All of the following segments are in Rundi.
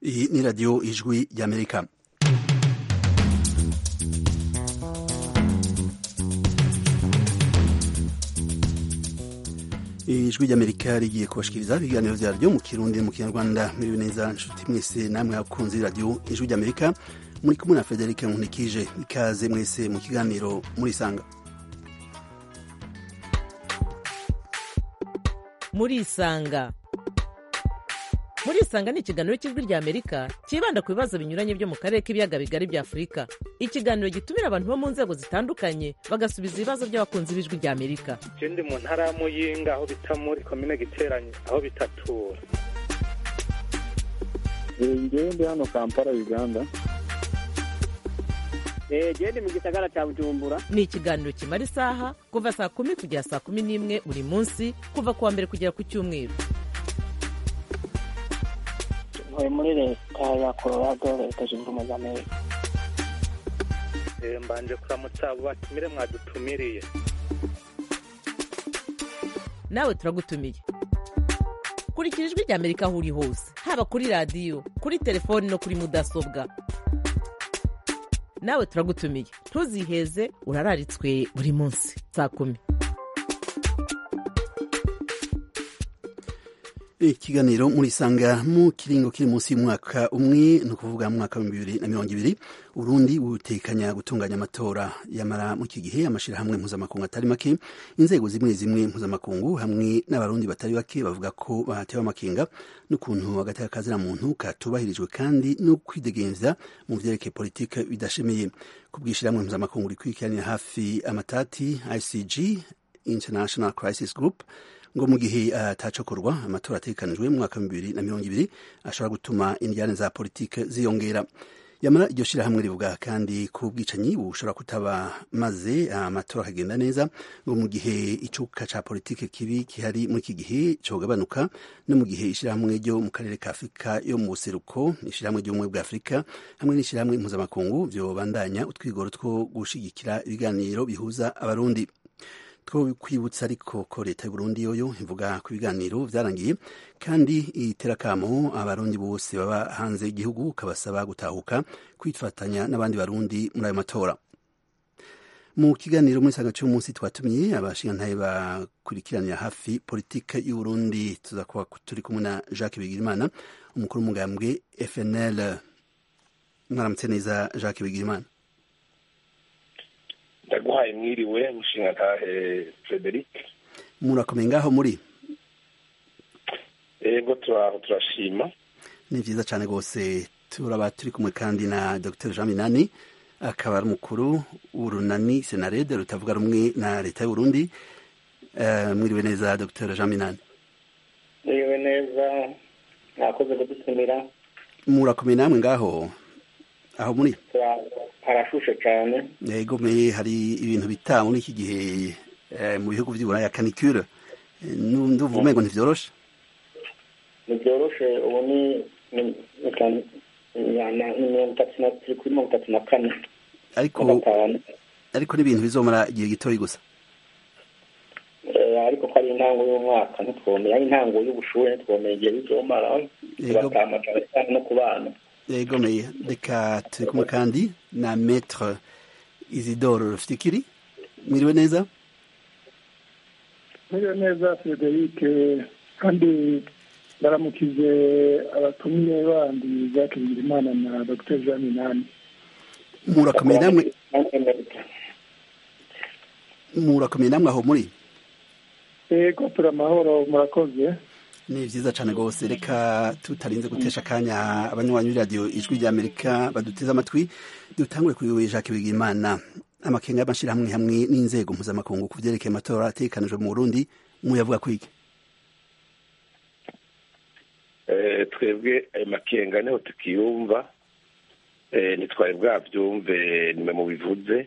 Iyi ni radiyo ijwi ry'amerika ijwi ry'amerika rigiye kubashikiriza ibiganiro vyaryo mu kirundi mu kinyarwanda miriwe neza nshuti mwese namwe abakunzi radiyo ijwi ry'amerika muri kumwe na frederic nkunikije ikaze mwese mu kiganiro murisanga murisanga murisanga ni ikiganiro cy'ijwi rya amerika cyibanda ku bibazo binyuranye byo mu karere k'ibiyaga bigari bya afurika ikiganiro gitumira abantu bo mu nzego zitandukanye bagasubiza ibibazo by'abakunzi b'ijwi rya amerika je ndi mu ntara ya muyinga aho bita muri komine giteranye aho bitatura ngewe ndi hano kampala uganda gende mu gisagara cya bujumbura ni ikiganiro kimara isaha kuva saa kumi kugera saa kumi n'imwe buri munsi kuva ku wa mbere kugera ku cyumweru ntuye muri leta ya colorado leta zunze ubumwe za amerika Eh, mbanje kuramutsa abo batumire mwadutumiriye nawe turagutumiye kurikira ijwi rya amerika aho uri hose haba kuri radiyo kuri telefoni no kuri mudasobwa nawe turagutumiye ntuziheze urararitswe buri munsi saa kumi ikiganiro murisanga mu kiringo kiri munsi y'umwaka umwe ni ukuvuga mu mwaka w'ibihumbi bibiri na mirongo ibiri urundi butekanya gutunganya amatora yamara mu iki gihe amashyirahamwe mpuzamakungu atari make inzego zimwe zimwe mpuzamakungu hamwe n'abarundi batari bake bavuga ko bahatewe amakenga n'ukuntu agateka kazira muntu katubahirijwe kandi no kwidegemvya mu vyerekeye politike bidashemeye ku bw'ishyirahamwe mpuzamakungu rikurikiranira hafi amatati icg international crisis group ngo mu gihe atacokorwa uh, amatora ategekanijwe mu mwaka wa bibiri na mirongo ibiri ashobora gutuma indiyane za politike ziyongera yamara iryo shirahamwe rivuga kandi ko ubwicanyi bushobora kutaba maze amatora uh, akagenda neza ngo mu gihe icuka ca politike kibi kihari muri iki gihe cogabanuka no mu gihe ishirahamwe ryo mu karere ka afurika yo mu buseruko ishirahamwe ry'ubumwe bwa afurika hamwe n'ishirahamwe mpuzamakungu vyobandanya utwigoro two gushigikira ibiganiro bihuza abarundi two kwibutsa ariko ko leta y'uburundi yoyo ivuga ku biganiro vyarangiye kandi itera kamo abarundi bose baba hanze y'igihugu kabasaba gutahuka kwifatanya n'abandi barundi muri ayo matora mu kiganiro muri sanga cy'umunsi twatumiye abashingantahe bakurikiranira hafi politike y'uburundi tuza kuba turi kumwe na jacques bigirimana umukuru w'umugambwe fnl mwaramutse neza jacques bigirimana ndaguhaye mwiriwe mushinga ntahe frederic murakomeye ngaho muri ego turaho turashima ni vyiza cane rwose turaba turi kumwe kandi na dr jean minani akaba ari umukuru w'urunani senarede rutavuga rumwe na leta y'uburundi uh, mwiriwe neza dr jean minani mwiriwe neza mwakoze kudutumira murakomeye namwe ngaho aho muri harashushe cyane yego me hari ibintu bita muri iki gihe mu bihugu by'uburaya canicule ndumva umengo ntivyoroshe ntibyoroshe ubu ni mirongo itatu na turi kuri mirongo itatu na kane ariko ariko n'ibintu bizomara igihe gitoyi gusa ariko ko ari intango y'umwaka ntitwomeye ari intango y'ubushuhe ntitwomeye igihe bizomara tugatama cyane cyane no ku bana yego meya reka turi kumwe kandi na maître isidore rufikiri mwiriwe neza mwiriwe neza frederic kandi ndaramukije abatumiye bandi jacques bigirimana na dr jean minani murakomeye namwe murakomeye namwe aho muri yego turi amahoro murakoze ni vyiza cane rwose reka tutarinze gutesha akanya abanywanyi b'iradiyo ijwi ry'amerika baduteze amatwi dutangure kuri wewe jacques bigimana amakenga y'amashirahamwe hamwe n'inzego mpuzamakungu ku vyerekeye amatora ategekanijwe mu burundi muyavuga kwiki twebwe ayo makenga niho tukiyumva ntitwari bwavyumve nimwe mu bivuze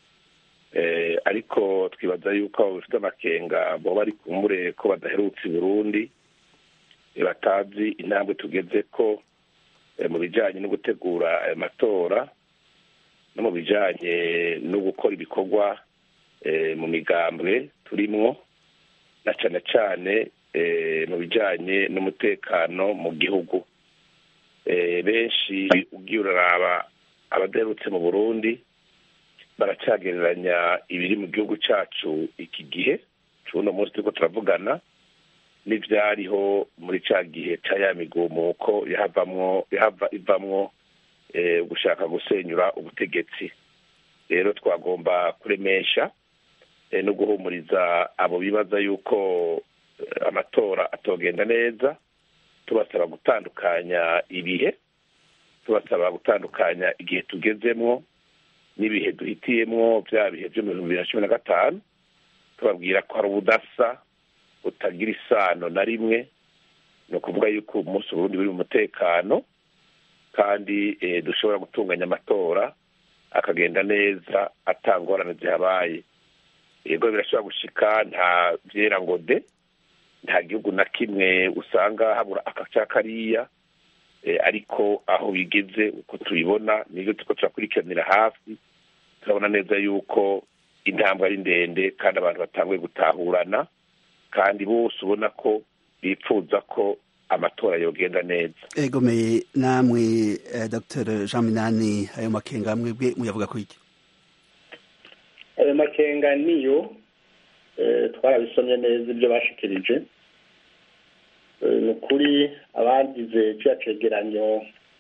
ariko twibaza yuko abo bafite amakenga boba ari kumure ko badaherutse i burundi batazi intambwe tugeze ko mu bijyanye no gutegura ayo matora no mu bijyanye no gukora ibikorwa mu migambwe turimwo na cyane cyane mu bijyanye n'umutekano mu gihugu benshi ugiye uraraba abaderutse mu burundi baracyagereranya ibiri mu gihugu cyacu iki gihe cy'uno munsi turiko turavugana n'ivyariho muri ca gihe ca ya migumuko yahavamwo yahava ivamwo gushaka gusenyura ubutegetsi rero twagomba kuremesha no guhumuriza abo bibaza yuko amatora atogenda neza tubasaba gutandukanya ibihe tubasaba gutandukanya igihe tugezemwo n'ibihe duhitiyemwo bya bihe byo mu bihumbi bibiri na cumi na gatanu tubabwira ko hari ubudasa butagira isano na rimwe ni ukuvuga yuko umunsi uburundi buri mu mutekano kandi dushobora gutunganya amatora akagenda neza atangorane zihabaye yego birashobora gushika nta byera ngo de nta gihugu na kimwe usanga habura akaca kariya ariko aho bigeze uko tubibona nibyo turiko turakurikiranira hafi turabona neza yuko intambwe ari ndende kandi abantu batanguye gutahurana kandi bose ubona ko bipfuza ko amatora yogenda neza egomeye namwe dr jean minani ayo makenga mwebwe muyavuga ko iki ayo makenga niyo twarabisomye neza ibyo bashikirije ni ukuri abagize kiriya cegeranyo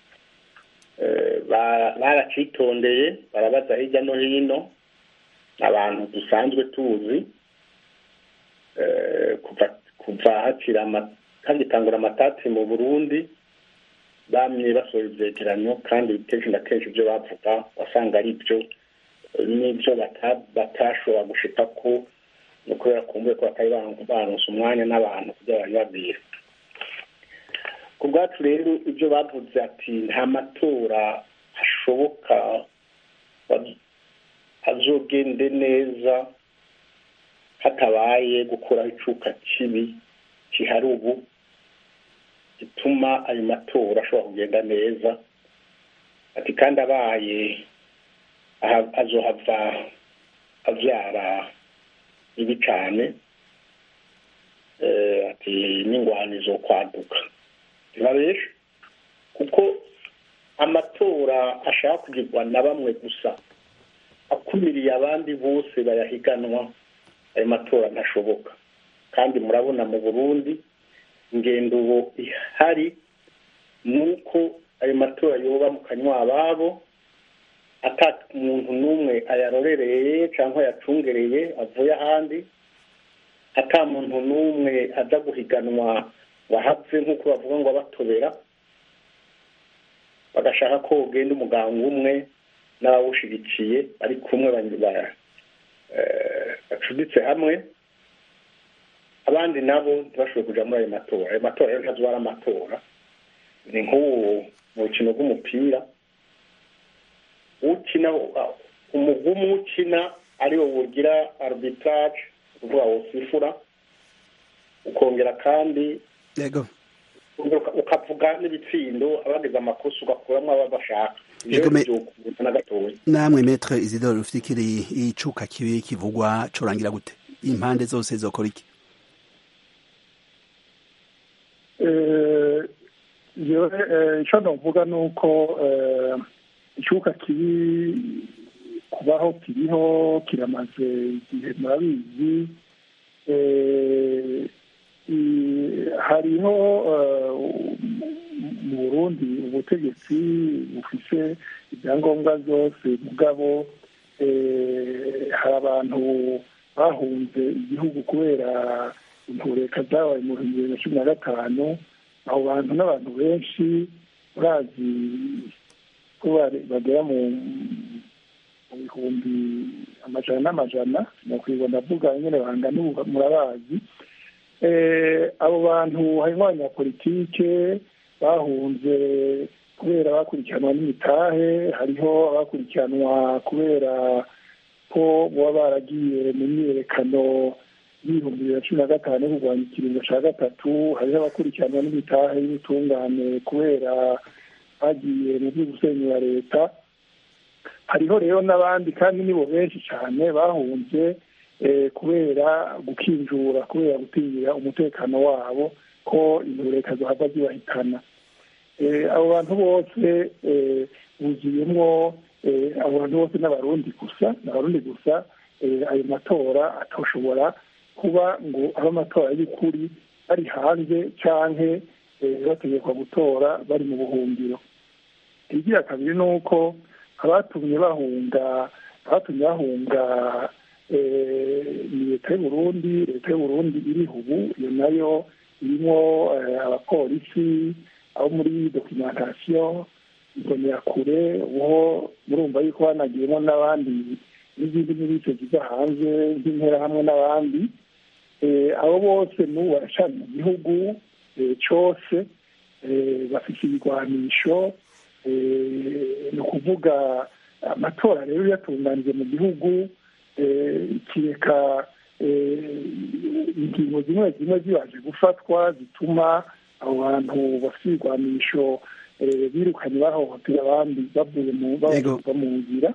baracitondeye barabaza hirya no hino abantu dusanzwe tuzi kuva hakira hagitangura amatati mu burundi bamye basohora ivyegeranyo kandi kenshi na kenshi ibyo bavuga wasanga ari byo n'ibyo batashobora gushika ko ni ukubera kumbuye ko batari baronse umwanya n'abantu kugira babibabwira ku bwacu rero ibyo bavuze ati nta matora ashoboka azogende neza hatabaye gukuraho icuka kibi kihari ubu gituma ayo matora ashobora kugenda neza ati kandi abaye azohava abyara bibi cyane ati n'ingwani zo kwaduka ntibabeshe kuko amatora ashaka kugirwa na bamwe gusa akumiriye abandi bose bayahiganwa ayo matora ntashoboka kandi murabona mu burundi ingendo ubu ihari ni uko ayo matora yoba mu kanywa ababo ata umuntu n'umwe ayarorereye cyangwa ayacungereye avuye ahandi ata muntu n'umwe aza guhiganwa wahapfe nk'uko bavuga ngo abatobera bagashaka ko ugenda umuganga umwe n'abawushyigikiye bari kumwe bacuditse hamwe abandi nabo ntibashobore kujya muri ayo matora ayo matora rero ntazo ari amatora ni nk'ubu mu rukino rw'umupira ukina umugumu ukina ariwo wugira arbitrage uvuga wosifura ukongera kandi ukavuga n'ibitsindo abagize amakosa ugakuramo aba bashaka namwe metre isidore rufikiri icuka kibi kivugwa corangira gute impande zose zokora iki icyo navuga ni uko icyuka kibi kubaho kiriho kiramaze igihe murabizi hariho mu burundi ubutegetsi bufise ibyangombwa byose mugabo hari abantu bahunze igihugu kubera intureka zabaye mu bihumbi bibiri na cumi na gatanu abo bantu n'abantu benshi urazi ko bagera mu bihumbi amajana n'amajana nakwibona ndavuga nyine bangana ubu murabazi abo bantu harimo abanyapolitike bahunze kubera bakurikiranwa n'imitahe hariho abakurikiranwa kubera ko baba baragiye mu myiyerekano y'ibihumbi bibiri na cumi na gatanu yo kurwanya ikiringo cya gatatu hariho abakurikiranwa n'imitahe y'ubutungane kubera bagiye mu byo gusenyura leta hariho rero n'abandi kandi nibo benshi cyane bahunze kubera gukinjura kubera gutinyira umutekano wabo ko intureka zohava zibahitana abo bantu bose buzuyemo abo bantu bose n'abarundi gusa n'abarundi gusa ayo matora atoshobora kuba ngo abe amatora y'ukuri bari hanze cyangwa bategekwa gutora bari mu buhungiro igira kabiri ni uko abatumye bahunga abatumye bahunga ni leta y'uburundi leta y'uburundi iriho ubu iyo nayo irimo abapolisi abo muri dokimentasiyo kure uwo murumva yuko hanagiyemo n'abandi n'izindi n'ibice ziva hanze nk'interahamwe n'abandi abo bose n'ubu baracana mu gihugu cyose bafite ibigwanisho ni ukuvuga amatora rero yatunganije mu gihugu kireka ingingo zimwe zimwe zibaje gufatwa zituma abo bantu bafite ibigwanisho birukanye bahohotera abandi bavuye mu nzira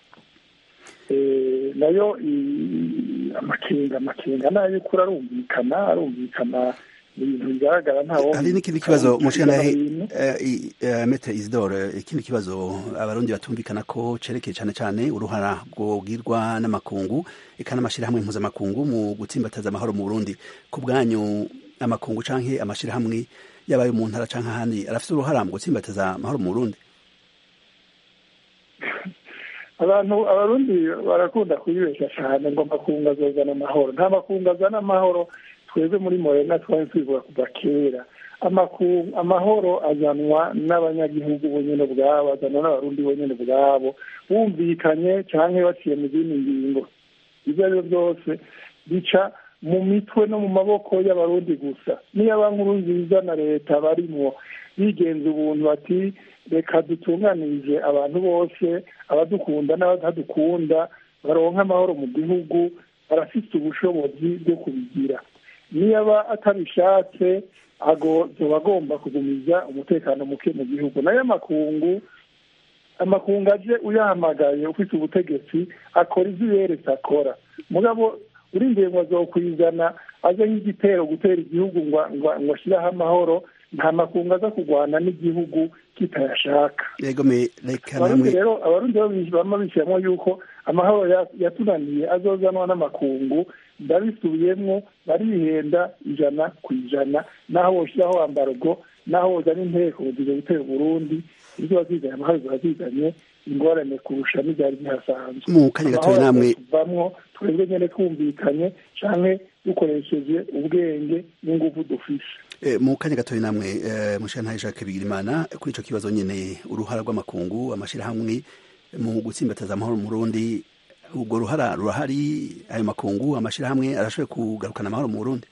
nayo amakenga amakenga nayo y'ukuri arumvikana arumvikana ibintu bigaragara ntawo hari n'ikindi kibazo mushikanahe mete isidore ikindi kibazo abarundi batumvikana ko cerekeye cyane cyane uruhara rwogirwa n'amakungu eka n'amashyirahamwe mpuzamakungu mu gutsimbataza amahoro mu burundi ku bwanyu amakungu canke amashyirahamwe yaba ayo mu ntara canke ahandi arafite uruhara mu gutsimbataza amahoro mu burundi abantu abarundi barakunda kuyibeshya cyane ngo amakungu azozana amahoro nta makungu azana amahoro twebwe muri morena twari twivuga kuva kera amahoro azanwa n'abanyagihugu bonyine ubwabo azanwa n'abarundi bonyine ubwabo bumvikanye cyangwa baciye mu zindi ngingo ibyo ari byo byose bica mu mitwe no mu maboko y'abarundi gusa niyo nkuru nziza na leta barimwo bigenza ubuntu bati reka dutunganirize abantu bose abadukunda n'abatadukunda baronka amahoro mu gihugu barafite ubushobozi bwo kubigira niyo aba atabishatse zoba agomba kugumiza umutekano muke mu gihugu nayo amakungu amakungu aje uyahamagaye ufite ubutegetsi akora ibyo uberetse akora mugabo urindiye ngo azokwizana aze nk'igitero gutera igihugu ngo ashyireho amahoro nta makungu aza kurwana n'igihugu kitayashaka abarundi rero abarundi bama bishyiramo yuko amahoro yatunaniye azozanwa n'amakungu ndabisubiyemo barihenda ijana ku ijana naho woshyiraho ambargo naho wozana inteko ziza gutera uburundi ibyo wazizanye amahoro ziba zizanye ingorane kurusha n'ibyari bihasanzwe mu kanya gatoya namwe tuvamwo twebwe nyene twumvikanye canke dukoresheje ubwenge n'inguvu dufise mu kanya gatoya namwe mushantaye Jacques Bigirimana kuri ico kibazo nyene uruhara rw'amakungu amashirahamwe mu gutsimbataza amahoro mu Burundi ubwo ruhara rurahari ayo makungu amashirahamwe arashoboye kugarukana amahoro mu Burundi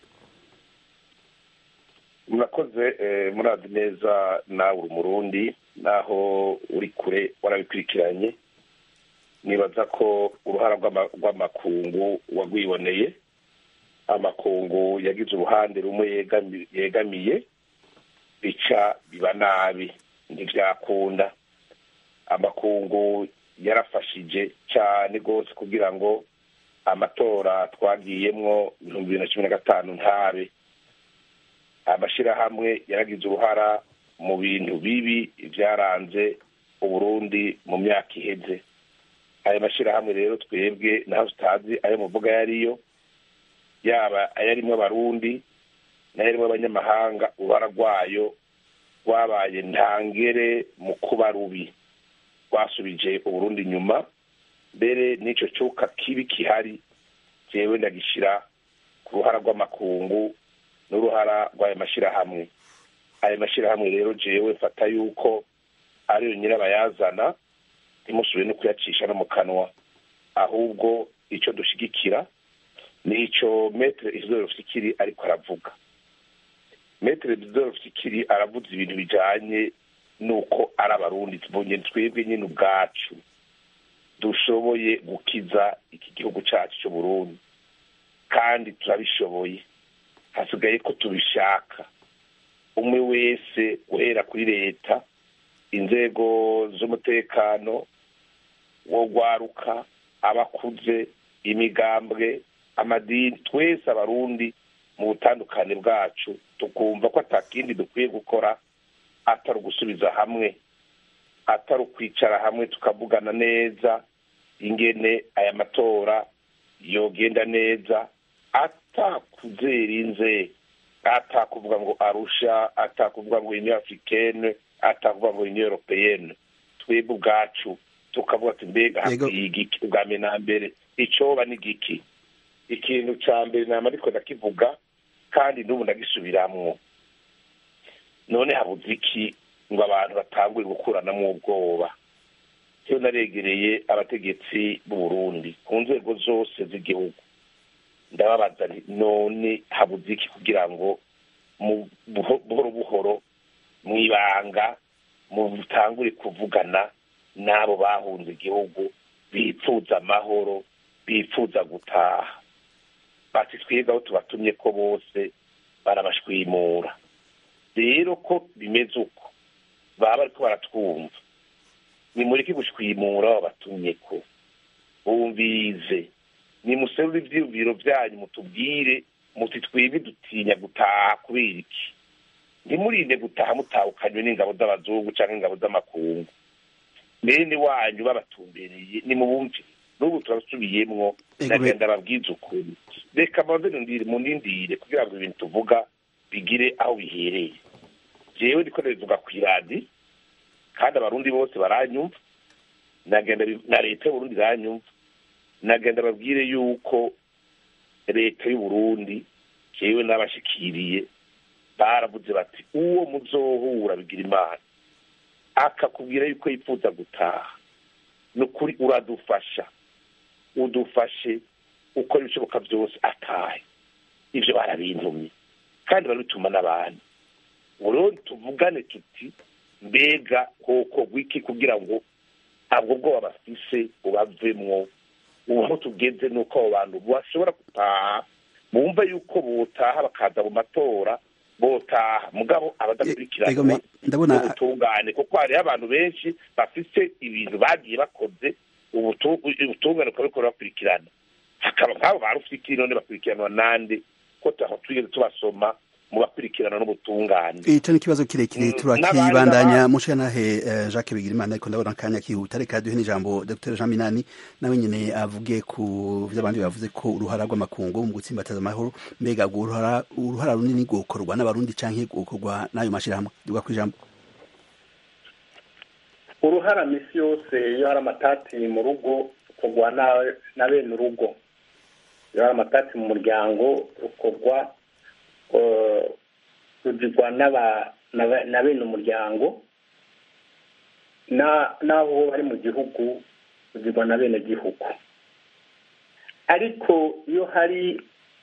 murakoze murazi neza nawe uri umurundi naho uri kure warabikurikiranye nibaza ko uruhara rw'amakungu wagwiboneye amakungu yagize uruhande rumwe yegamiye bica biba nabi ntibyakunda amakungu yarafashije cyane rwose kugira ngo amatora twagiyemwo ibihumbi bibiri na cumi na gatanu ntabe amashyirahamwe yaragize uruhara mu bintu bibi byaranze uburundi mu myaka iheze ayo mashyirahamwe rero twebwe naho tutazi ayo muvuga yariyo yaba ayarimo abarundi n'ayarimo abanyamahanga uruhara rwayo rwabaye ntangere mu kuba rubi rwasubije uburundi inyuma mbere n'icyo cyuka kibi kihari jewe ndagishyira ku ruhara rw'amakungu n'uruhara rw'ayo mashyirahamwe ayo mashyirahamwe rero jewe mfata yuko ariyo nyirabayazana ntimusubire no kuyacisha no mu kanwa ahubwo icyo dushyigikira ni icyo metere isidoro fikiri ariko aravuga metere isidoro fikiri aravuze ibintu bijyanye n'uko ari abarundi twebwe nyine ubwacu dushoboye gukiza iki gihugu cyacu cy'uburundi kandi turabishoboye hasigaye ko tubishaka umwe wese guhera kuri leta inzego z'umutekano wo gwaruka abakuze imigambwe amadini twese abarundi mu butandukane bwacu tukumva ko atakindi dukwiye gukora atari ugusubiza hamwe atari ukwicara hamwe tukavugana neza ingene aya matora yogenda neza atakuzera inze atakuvuga ngo arusha atakuvuga ngo union africaine atakuvuga ngo union européenne twebwe ubwacu tukavuga ati mbega hakwiye igiki ubwa mbere na mbere icoba ni igiki ikintu ca mbere nama ariko ndakivuga kandi n'ubu ndagisubiramwo none habuze iki ngo abantu batangure gukuranamwo ubwoba iyo naregereye abategetsi b'u Burundi ku nzego zose z'igihugu ndababaza nti none habuze iki kugira ngo mu buhoro buhoro mu ibanga mutangure kuvugana n'abo bahunze igihugu bipfuza amahoro bipfuza gutaha bati twebwe aho tubatumye ko bose barabashwimura rero ko bimeze uko baba bariko baratwumva nimureke gushwimura abo batumye ko bumvize nimuserure ivyiyumviro vyanyu mutubwire muti twebwe dutinya gutaha kubera iki ntimurinde gutaha mutahukanywe n'ingabo z'abazungu canke ingabo z'amakungu bene wanyu babatumbereye nimubumve n'ubu turasubiyemwo nagenda babwiza ukuri reka maze munindire kugira ngo ibintu tuvuga bigire aho bihereye jewe ndiko ndabivuga kw'iradi kandi abarundi bose baranyumva nagenda na leta y'uburundi iranyumva nagenda babwire yuko leta y'uburundi jewe n'abashikiriye baravuze bati uwo muzohura bigira imana akakubwira yuko yifuza gutaha ni ukuri uradufasha udufashe ukora ibishoboka byose atahe ibyo barabintumye kandi barabituma n'abandi rero tuvugane tuti mbega koko wiki kugira ngo ntabwo bwoba bafise ubavemwo ubu aho tugeze ni uko abo bantu bashobora gutaha bumva yuko botaha bakaza mu matora botaha mugabo abadakurikiranwa ubutungane kuko hariho abantu benshi bafite ibintu bagiye bakoze ubutungane ukabikora bakurikirana hakaba nk'abo ba rufiki none bakurikiranwa nande ko taho twigeze tubasoma mu bakurikirana n'ubutungane ico ni ikibazo kirekire turakibandanya mushanahe Jacques Bigirimana ariko ndabona akanya kihuta reka duhe n'ijambo Dr Jean Minani nawe nyene avuge ku vy'abandi bavuze ko uruhara rw'amakungu mu gutsimbataza amahoro mbega uruhara uruhara runini gukorwa n'abarundi canke gukorwa n'ayo mashirahamwe duga kwijambo uruhara misi yose iyo hari amatati mu rugo ukorwa na bene urugo iyo hari amatati mu muryango ukorwa rugirwa na bene umuryango n'aho bari mu gihugu rugirwa na bene gihugu ariko iyo hari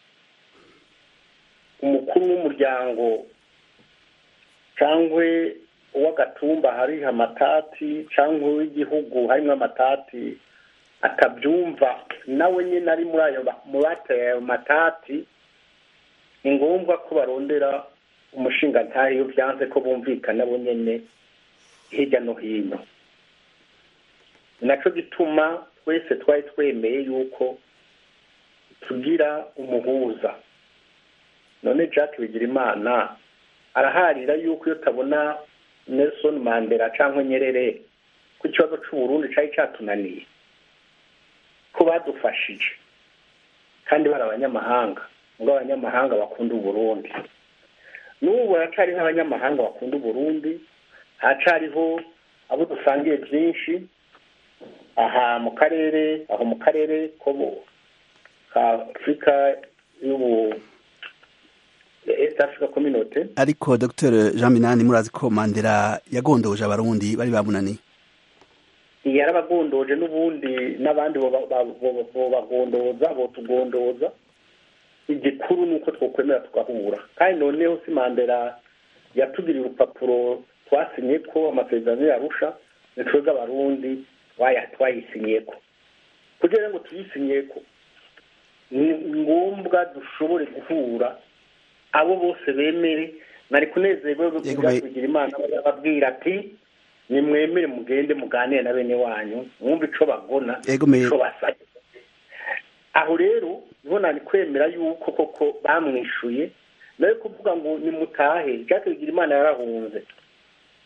umukuru w'umuryango cyangwa uw'agatumba hariho amatati cyangwa uw'igihugu harimo amatati akabyumva nawe nyine ari muri ayo mu bateye ayo matati ni ngombwa ko barondera umushinga ntayo iyo byanze ko bumvikana bo nyine hirya no hino ni nacyo gituma twese twari twemeye yuko tugira umuhuza none jack bigirimana araharira yuko iyo utabona nelson mandela cyangwa nyerere ku kibazo cy'uburundi cyari cyatunaniye ko badufashije kandi bari abanyamahanga ngo abanyamahanga bakunda uburundi n'ubu haracariho abanyamahanga bakunda uburundi haracariho abo dusangiye byinshi aha mu karere aho mu karere ko ka afurika y'ubu east africa community ariko dr jean minani murazi ko mandela yagondoje abarundi bari bamunaniye yarabagondoje n'ubundi n'abandi bobagondoza botugondoza igikuru ni uko twakwemera tugahura kandi noneho si mandela yatugiriye urupapuro twasinye ko amasezerano yarusha ni twebwe abarundi twayisinye ko kugira ngo tuyisinye ko ni ngombwa dushobore guhura abo bose bemere nari kunezerwa kugira imana bababwira ati nimwemere mugende muganire na bene wanyu mwumve icyo bagona icyo basabye aho rero niho nari kwemera yuko koko bamwishuye nawe kuvuga ngo nimutahe jacques bigira imana yarahunze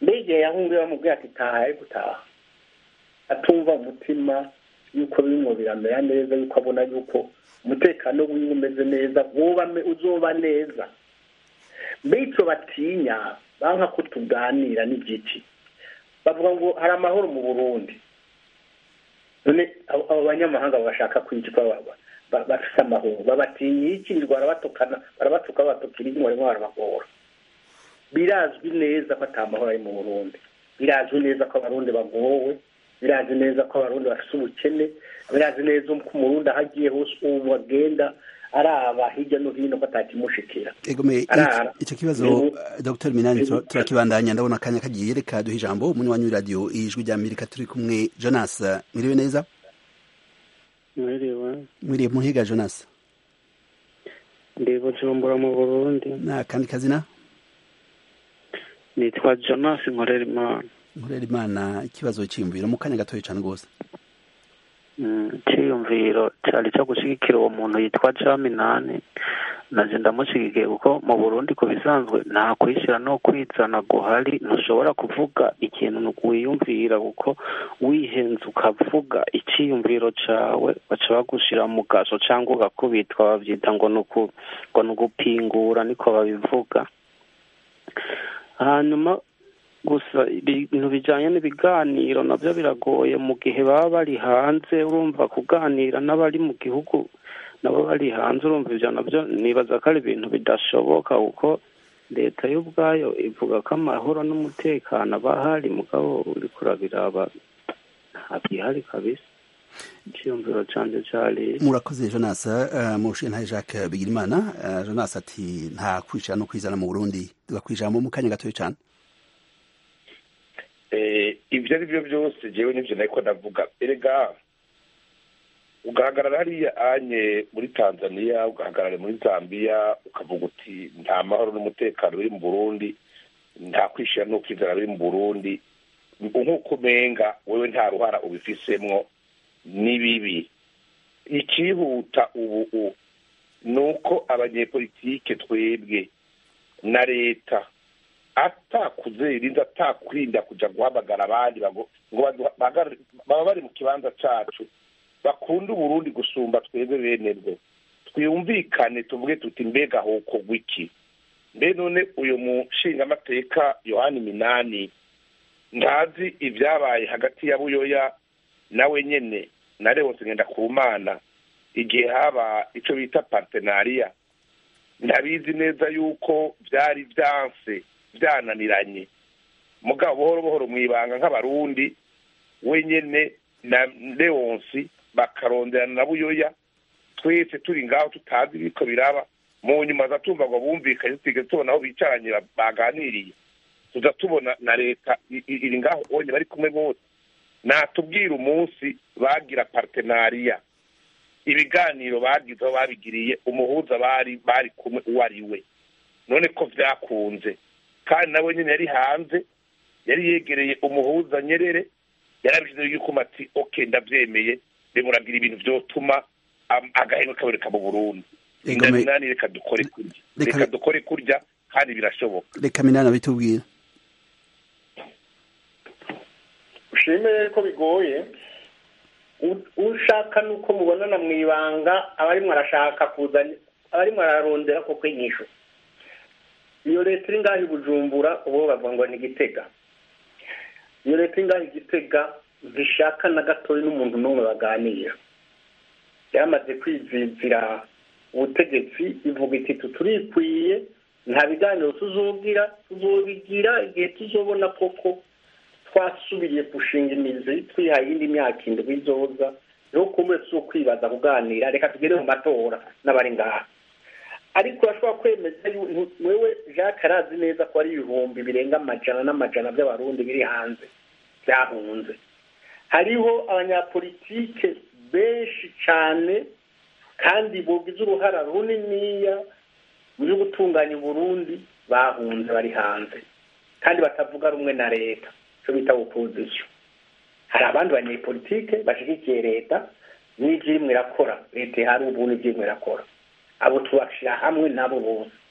mbega igihe yahunguye bamubwiye ati taha ari gutaha atumva umutima yuko bimwe biramera neza yuko abona yuko umutekano wiwe umeze neza woba uzoba neza mbega icyo batinya banka ko tuganira n'igiti bavuga ngo hari amahoro mu burundi none abo banyamahanga bashaka kwicwa bafite amahoro babatinya iki barabatukana barabatuka babatukira inyuma barimo barabagora birazwi neza ko atamahoro ari mu burundi birazwi neza ko abarundi bagowe birazi neza ko abarundi bafite ubukene birazi neza ko umurundi aho agiye hose ubu bagenda araba hirya no hino ko atakimushikira egome icyo kibazo dr minani turakibandanya ndabona akanya kagiye reka duha ijambo umunywanyi w'iradiyo ijwi rya amerika turi kumwe jonas mwiriwe neza mwiriwe mwiriwe muhiga jonas ndi bujumbura mu burundi na kandi kazina nitwa jonas nkorera imana nkorera imana ikibazo cyiyumviro mu kanya gatoya cyane rwose icyiyumviro cyari cyo gushyigikira uwo muntu yitwa jaminani naje ndamushyigikiye kuko mu burundi ku bisanzwe nta kwishyira no kwizana guhari ntushobora kuvuga ikintu wiyumvira kuko wihenze ukavuga icyiyumviro cyawe baca bagushyira mu gaso cyangwa ugakubitwa babyita ngo ni ugupingura niko babivuga hanyuma gusa ibintu bijyanye n'ibiganiro nabyo biragoye mu gihe baba bari hanze urumva kuganira n'abari mu gihugu nabo bari hanze urumva ibyo nabyo nibaza ko ari ibintu bidashoboka kuko leta yo ubwayo ivuga ko amahoro n'umutekano aba ahari mugabo uri kurabiraba ntabyihari kabisa icyiyumviro cyanjye cyari murakoze jonas mushintaye jacques bigirimana jonas ati nta kwicara no kwizana mu burundi tugakwijamo mu kanya gatoya cyane ibyo ari byo byose ngewe n'ibyo nari ko ndavuga erega ugahagarara hariya anye muri tanzania ugahagarara muri zambia ukavuga uti nta mahoro n'umutekano biri mu burundi nta kwishyira n'ukwizera biri mu burundi nk'uko umenga wowe nta ruhara ubifisemwo ni bibi ikihuta ubu ni uko abanyepolitike twebwe na leta atakuzirinda atakurinda kujya guhamagara abandi ngo baba bari mu kibanza cyacu bakunda uburundi gusumba twebwe bene bwo twiyumvikane tuvuge tuti mbega hokogwa iki mbe none uyu mushingamateka yohani minani ntazi ibyabaye hagati ya buyoya nawe nyine na leonce ngendakumana igihe haba icyo bita partenariya ntabizi neza yuko byari byanse byananiranye mugabo buhoro buhoro mu ibanga nk'abarundi wenyine na leonce bakaronderana na buyoya twese turi ngaho tutazi ibiko biraba mu nyuma za tumva ngo bumvikanye tutigeze tubona aho bicaranye baganiriye tuza tubona na leta iri ngaho onye bari kumwe bose natubwira umunsi bagira partenariya ibiganiro bagize aho babigiriye umuhuza bari bari kumwe uwo ari we none ko byakunze kandi nawe nyine yari hanze yari yegereye umuhuza nyerere yarabishyizeho yuko ati oke ndabyemeye bimuragira ibintu byotuma agahenge kaboneka mu burundi inda minani reka dukore kurya reka dukore kurya kandi birashoboka reka minani abitubwira ushimire ko bigoye ushaka nuko mubonana mu ibanga abarimo arashaka kuzana abarimo ararondera ko kwinyisho iyo leta iri ngaho i bujumbura ubu bavuga ngo ni igitega iyo leta iri ngaho igitega ntishaka na gatoya n'umuntu n'umwe baganira yamaze kwizizira ubutegetsi ivuga iti turikwiye nta biganiro tuzogira tuzobigira igihe tuzobona koko twasubiye gushinga imizi twihaye iyindi myaka indwi izoza niho kumwe si ukwibaza kuganira reka tugere mu matora n'abari ngaha ariko urashobora kwemeza wewe jacques arazi neza ko ari ibihumbi birenga amajana n'amajana by'abarundi biri hanze byahunze hariho abanyapolitike benshi cyane kandi bugize uruhara runiniya mu byo gutunganya uburundi bahunze bari hanze kandi batavuga rumwe na leta icyo bita opozisiyo hari abandi banyepolitike bashyigikiye leta n'ibyo irimo irakora leta ihari ubu n'ibyo irimo irakora abo tubashyira hamwe nabo bose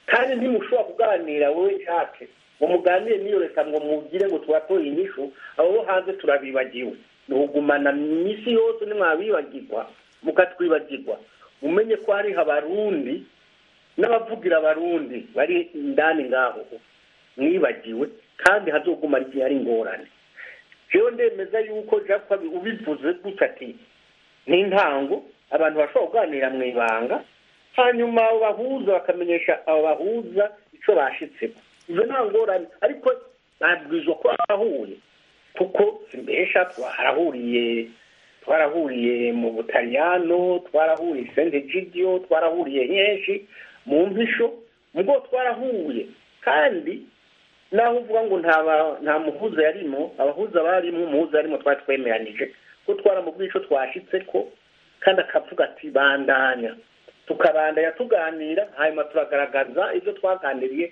kandi ntimushobora kuganira wowe nshake ngo muganire n'iyo leta ngo mugire ngo tubatoye inyishu abo bo hanze turabibagiwe ni ukugumana iminsi yose nimwabibagirwa mukatwibagirwa umenye ko hariho abarundi n'abavugira abarundi bari indani ngaho mwibagiwe kandi hazoguma igihe ari ingorane jewe ndemeza yuko japa ubivuze gutya ati ni intango abantu bashobora kuganira mu ibanga hanyuma abo bahuza bakamenyesha abo bahuza icyo bashitsemo ibyo nta ngorane ariko babwirizwa ko barahuye kuko simbesha twarahuriye twarahuriye mu butaliyano twarahuriye sente gidiyo twarahuriye henshi mu mpisho mugo twarahuye kandi naho uvuga ngo nta muhuza yarimo abahuza barimo umuhuza yarimo twari twemeranije ko twaramubwiye icyo twashitse ko kandi akavuga ati bandanya tukabandanya tuganira hanyuma turagaragaza ibyo twaganiriye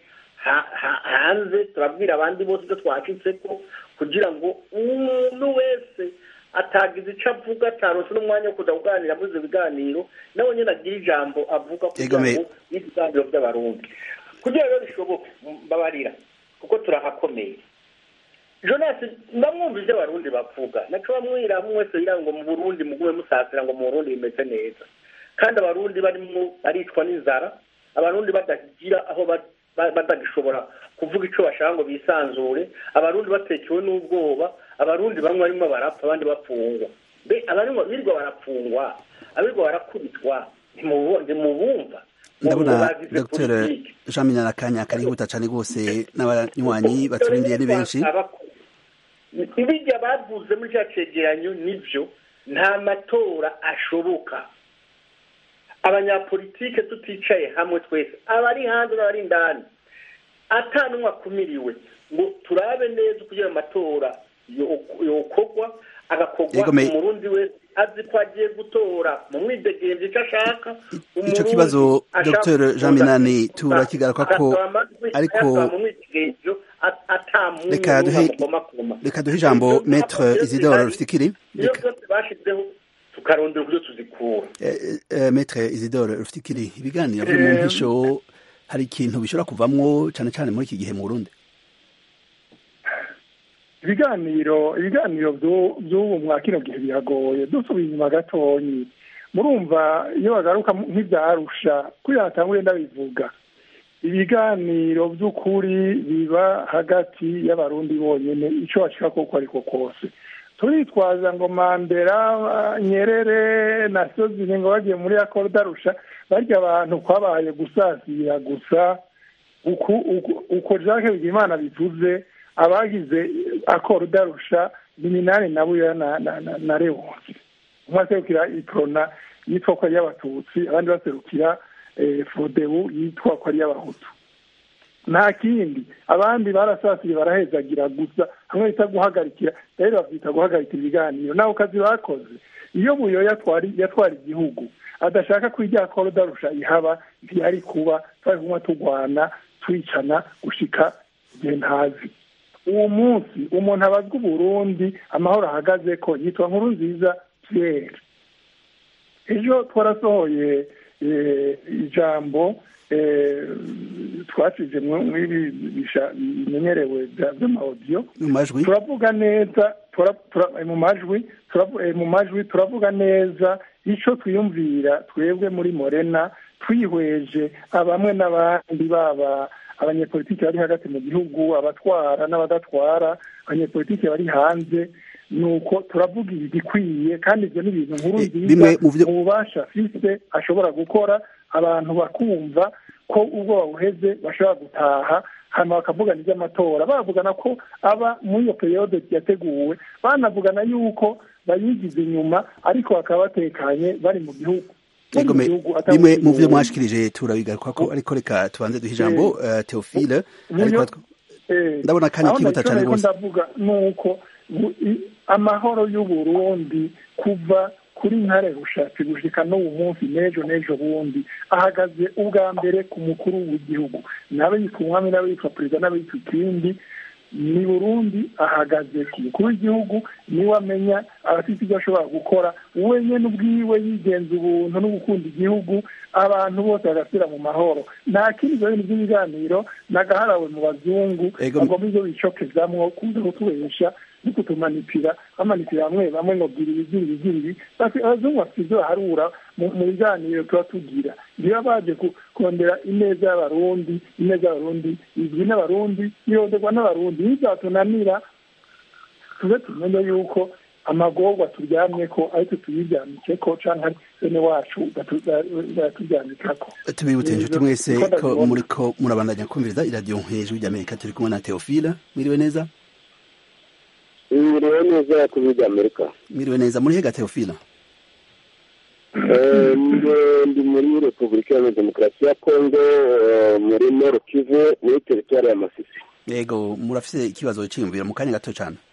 hanze turabwira abandi bose ibyo twashitse ko kugira ngo umuntu wese atagize icyo avuga ataronse n'umwanya wo kuza kuganira muri ibyo biganiro nawe nyine agira ijambo avuga kugira ngo n'ibiganiro by'abarundi kugira ngo bishoboke mbabarira kuko turahakomeye jonasi ndamwumva ibyo abarundi bavuga naco bamwira hamwe wese yira ngo mu burundi mugume musasira ngo mu burundi bimeze neza kandi abarundi barimo baricwa n'inzara abarundi badagira aho batagishobora kuvuga icyo bashaka ngo bisanzure abarundi batekewe n'ubwoba abarundi bamwe barimo barapfa abandi bapfungwa mbe abarimo birirwa barapfungwa abirirwa barakubitwa ntimubumva ndabona dr jean minyana akanya karihuta cyane rwose n'abanywanyi baturindiye ni benshi ibijya bavuze muri cya cegeranyo nibyo nta matora ashoboka abanyapolitike tuticaye hamwe twese abari hanze n'abari indani atanumwe akumiriwe ngo turabe neza kugira amatora yokorwa agakorwa umurundi wese azi ko agiye gutora mu mwidegemvye icyo ashaka icyo kibazo dr jean minani turakigaruka ko ariko reka duhe reka duhe ijambo maître isidore rufikiri iyo byose bashizeho tukarondera uburyo tuzikura maître isidore rufikiri ibiganiro byo mu mpisho hari ikintu bishobora kuvamwo cyane cyane muri iki gihe mu burundi ibiganiro ibiganiro by'ubu mwa kino gihe biragoye dusubiye inyuma gatonyi murumva iyo bagaruka nk'ibyarusha kuri hatanguye ndabivuga ibiganiro by'ukuri biba hagati y'abarundi bonyine icyo bashaka koko ariko kose turitwaza ngo mandera nyerere na sozine ngo bagiye muri akorudarusha barya abantu kwabaye gusasira gusa uko jacques bigimana bivuze abagize akorudarusha ni minani na buya na rewonsi umwe aserukira iprona yitwa ko ari iy'abatutsi abandi baserukira fodebu yitwa ko ari iy'abahutu nta kindi abandi barasasiye barahezagira gusa hamwe bita guhagarikira rero babyita guhagarikira ibiganiro naho kazi bakoze iyo buyo yatwara igihugu adashaka ko irya korudarusha ihaba ntiyari kuba twari kumwe turwana twicana gushika igihe ntazi uwo munsi umuntu abazwa uburundi amahoro ahagaze ko yitwa nkuru nziza pierre ejo twarasohoye ijambo twasize mw'ibi bimenyerewe by'amawodiyo turavuga neza mu majwi mu majwi turavuga neza icyo twiyumvira twebwe muri morena twihweje bamwe n'abandi baba abanyepolitiki bari hagati mu gihugu abatwara n'abadatwara abanyepolitiki bari hanze nuko turavuga igikwiye kandi ibyo ni ibintu nkuru nziza mu bubasha afise ashobora gukora abantu bakumva ko ubwo babuheze bashobora gutaha hanyuma bakavugana iby'amatora bavugana ko aba muri iyo periyode yateguwe banavugana yuko bayigize inyuma ariko bakaba batekanye bari mu gihugu bimwe mu byo mwashikirije turabigaruka ko ariko reka tubanze duhe ijambo teofile ndabona akanya kihuta cyane rwose ndavuga ni uko amahoro y'uburundi kuva kuri ntare rushatse gushika n'ubu munsi n'ejo n'ejo bundi ahagaze ubwa mbere ku mukuru w'igihugu nabe yitwa umwami nabe yitwa perezida nabe yitwa ikindi ni burundi ahagaze ku mukuru w'igihugu niwe amenya abafite ibyo ashobora gukora we nyine ubwiwe yigenza ubuntu no gukunda igihugu abantu bose bagasubira mu mahoro nta kindi ibyo bintu by'ibiganiro nagaharawe mu bazungu bagomba ibyo bicokezamwo kuza kutubesha no kutumanipira bamanipira bamwe bamwe ngo gira ibi gira ibi gira ibi abazungu bafite ibyo baharura mu biganiro tuba tugira niba baje kondera ineza y'abarundi ineza y'abarundi izwi n'abarundi yironderwa n'abarundi ntizatunanira tuze tumenye yuko amagorwa turyamye ko ariko tuyiryamike ko canke bene wacu baraturyamikako tubibutse inshuti mwese ko muriko murabandanya kumviriza iradiyo hejuru ry'amerika turi kumwe na teofila mwiriwe neza mwiriwe neza kuri ry'amerika mwiriwe neza muri hega teofila ndi muri repubulika ya demokarasi ya kongo muri noro kivu muri teritwari ya masisi yego murafise ikibazo cyiyumvira mu kanya gato cyane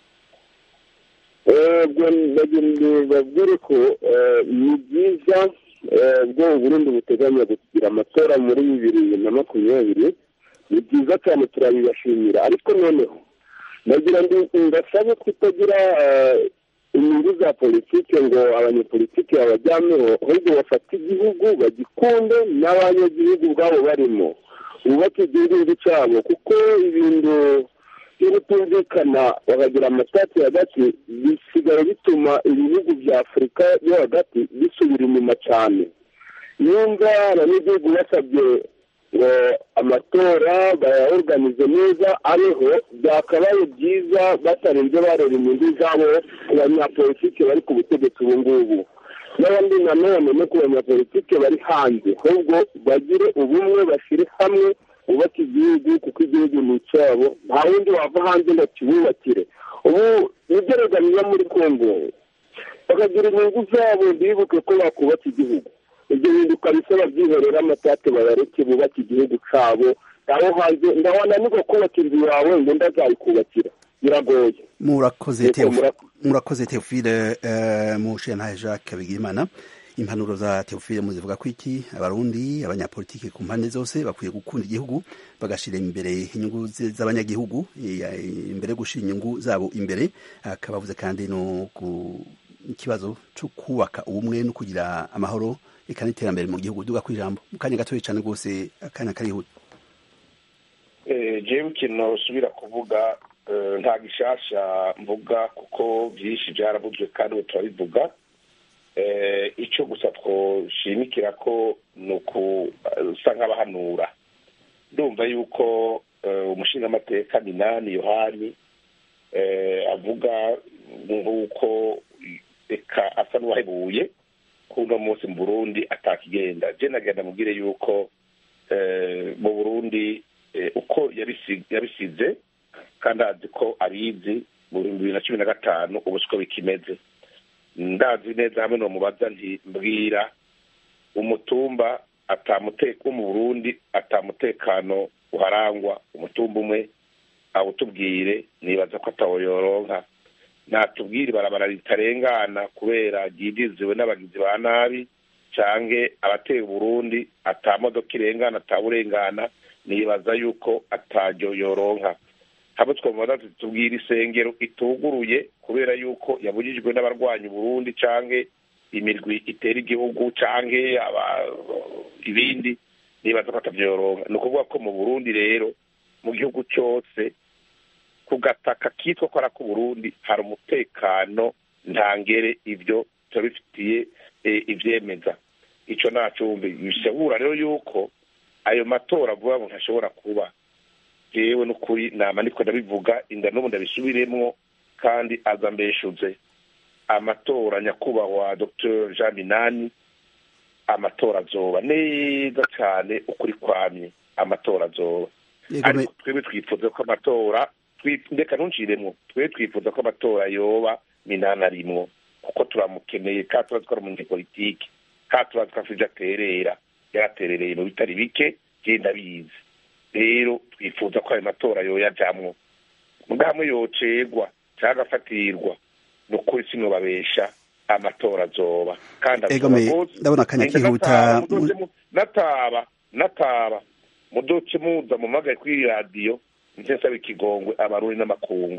babwire ko ni byiza bwo burundi buteganya kugira amatora muri bibiri na makumyabiri ni byiza cyane turabibashimira ariko noneho nagira ngo ngasabe kutagira inyungu za politiki ngo abanyepolitiki babajyameho ahubwo bafate igihugu bagikunde n'abanyagihugu ubwabo barimo bubake igihugu cyabo kuko ibintu byo kutumvikana bakagira amatati hagati bisigaye bituma ibihugu bya afurika yo hagati bisubira inyuma cyane nimba abanyagihugu basabye ngo amatora bayaorganize neza abeho byakabaye byiza batarenze bareba inyungu zabo ku banyapolitike bari ku butegetsi ubu ngubu n'abandi nanone no ku banyapolitike bari hanze ahubwo bagire ubumwe bashyire hamwe bubake igihugu kuko igihugu ni icyabo nta wundi wava hanze ngo kibubakire ubu nigerageza muri kongo bakagira inyungu zabo bibuke ko bakubaka igihugu ibyo bintu ukabisaba byihorera amatate bayareke bubake igihugu cyabo aho hanze ndawananirwa kubaka inzu yawe ngo ndazayikubakira biragoye murakoze teofile mushenhaye jacques bigimana impanuro za teofile muzivuga ko iki abarundi abanyapolitiki ku mpande zose bakwiye gukunda igihugu bagashyira imbere inyungu z'abanyagihugu imbere yo gushyira inyungu zabo imbere akabavuze kandi no ku ikibazo cyo kubaka ubumwe no kugira amahoro eka n'iterambere mu gihugu duga ku ijambo mu kanya gatoya cyane rwose akanya karihuta jewe ikintu usubira kuvuga nta gishasha mvuga kuko byinshi byaravuzwe kandi ubu turabivuga icyo gusa twoshimikira ko ni ukusa nk'abahanura ndumva yuko umushingamateka minani yohani avuga nk'uko reka asa n'uwahebuye ko uno munsi mu burundi atakigenda je nagenda mubwire yuko mu burundi uko yabisize kandi azi ko abizi mu bihumbi bibiri na cumi na gatanu ubu siko bikimeze ndazi neza hamwe nomubaza nti mbwira umutumba wo mu burundi atamutekano uharangwa umutumba umwe awutubwire nibaza ko atawoyoronka natubwire ibarabara ritarengana kubera ryidiziwe n'abagizi ba nabi canke abateye uburundi ata modoka irengana ataburengana nibaza yuko ataryo yoronka hamwe twamubaza tubwira isengero ituguruye kubera yuko yabujijwe n'abarwanya uburundi canke imirwi itera igihugu canke ibindi nibaza ko atavyoronka ni ukuvuga ko mu burundi rero mu gihugu cyose ku gataka kitwa ko ari ak'uburundi hari umutekano ntangere ibyo turabifitiye ivyemeza ico nacumbi bisabura rero yuko ayo matora vuba ngo ntashobora kuba jewe n'ukuri nama niko ndabivuga inda n'ubu ndabisubiremwo kandi aza mbeshuze amatora nyakubahwa dr jean minani amatora azoba neza cyane ukuri kwamye amatora azoba ariko twebwe twifuza ko amatora ndeka ntunciremwo twebwe twifuza ko amatora yoba minani arimwo kuko turamukeneye kandi turazi ko ari umunyepolitike kandi turazi ko afite ibyo aterera yaraterereye mu bitari bike genda bizi rero twifuza ko ayo matora yoyajamwo mugamwe yocegwa cyangwa agafatirwa ni ukuri sinubabesha amatora azoba kandi ndabona akanya kihuta nataba nataba mudoce muza mumagaye kuri radiyo nsaba ikigongwe abarundi n'amakungu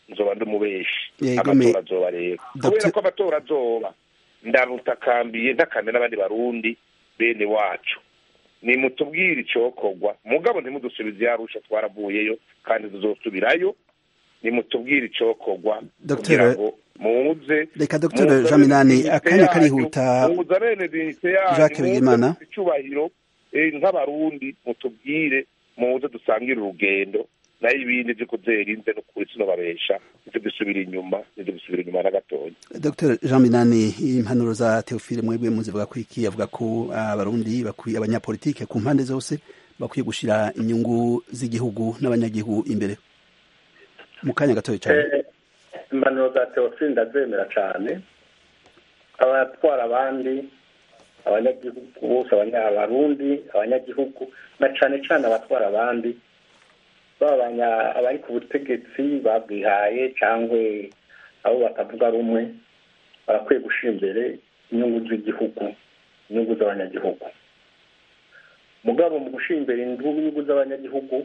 nzoba ndi umubeshi Yego, amatora me- azoba rero Dr. kubera ko amatora azoba ndamutakambiye ntakambe n'abandi barundi bene wacu nimutubwire icokorwa mugabo ntimudusubize yarusha twaravuyeyo kandi tuzosubirayo nimutubwire icokorwa Dr. kugira ngo muze Reka Dr. muze Jean Minani, dignité akanya yanyu, karihuta. muze bene dignité yanyu, Jacques muze Bigimana. mufite icyubahiro eh, nk'abarundi mutubwire muze dusangire urugendo nayo ibindi vyo kuzerinze no kuri sino babesha ivyo dusubira inyuma ivyo dusubira inyuma na gatoya Dr Jean Minani impanuro za Theophile mwebwe muzivuga ko iki avuga ko abarundi bakwiye abanyapolitike ku mpande zose bakwiye gushira inyungu z'igihugu n'abanyagihugu imbere mu kanya gatoya cyane Eh, impanuro za teofili ndazemera cyane abatwara abandi abanyagihugu bose abanya- abarundi abanyagihugu na cyane cyane abatwara abandi baba abanya- abari ku butegetsi babwihaye cyangwa abo batavuga rumwe barakwiye gushyira imbere inyungu z'igihugu inyungu z'abanyagihugu mugabo mu gushyira imbere inyungu z'abanyagihugu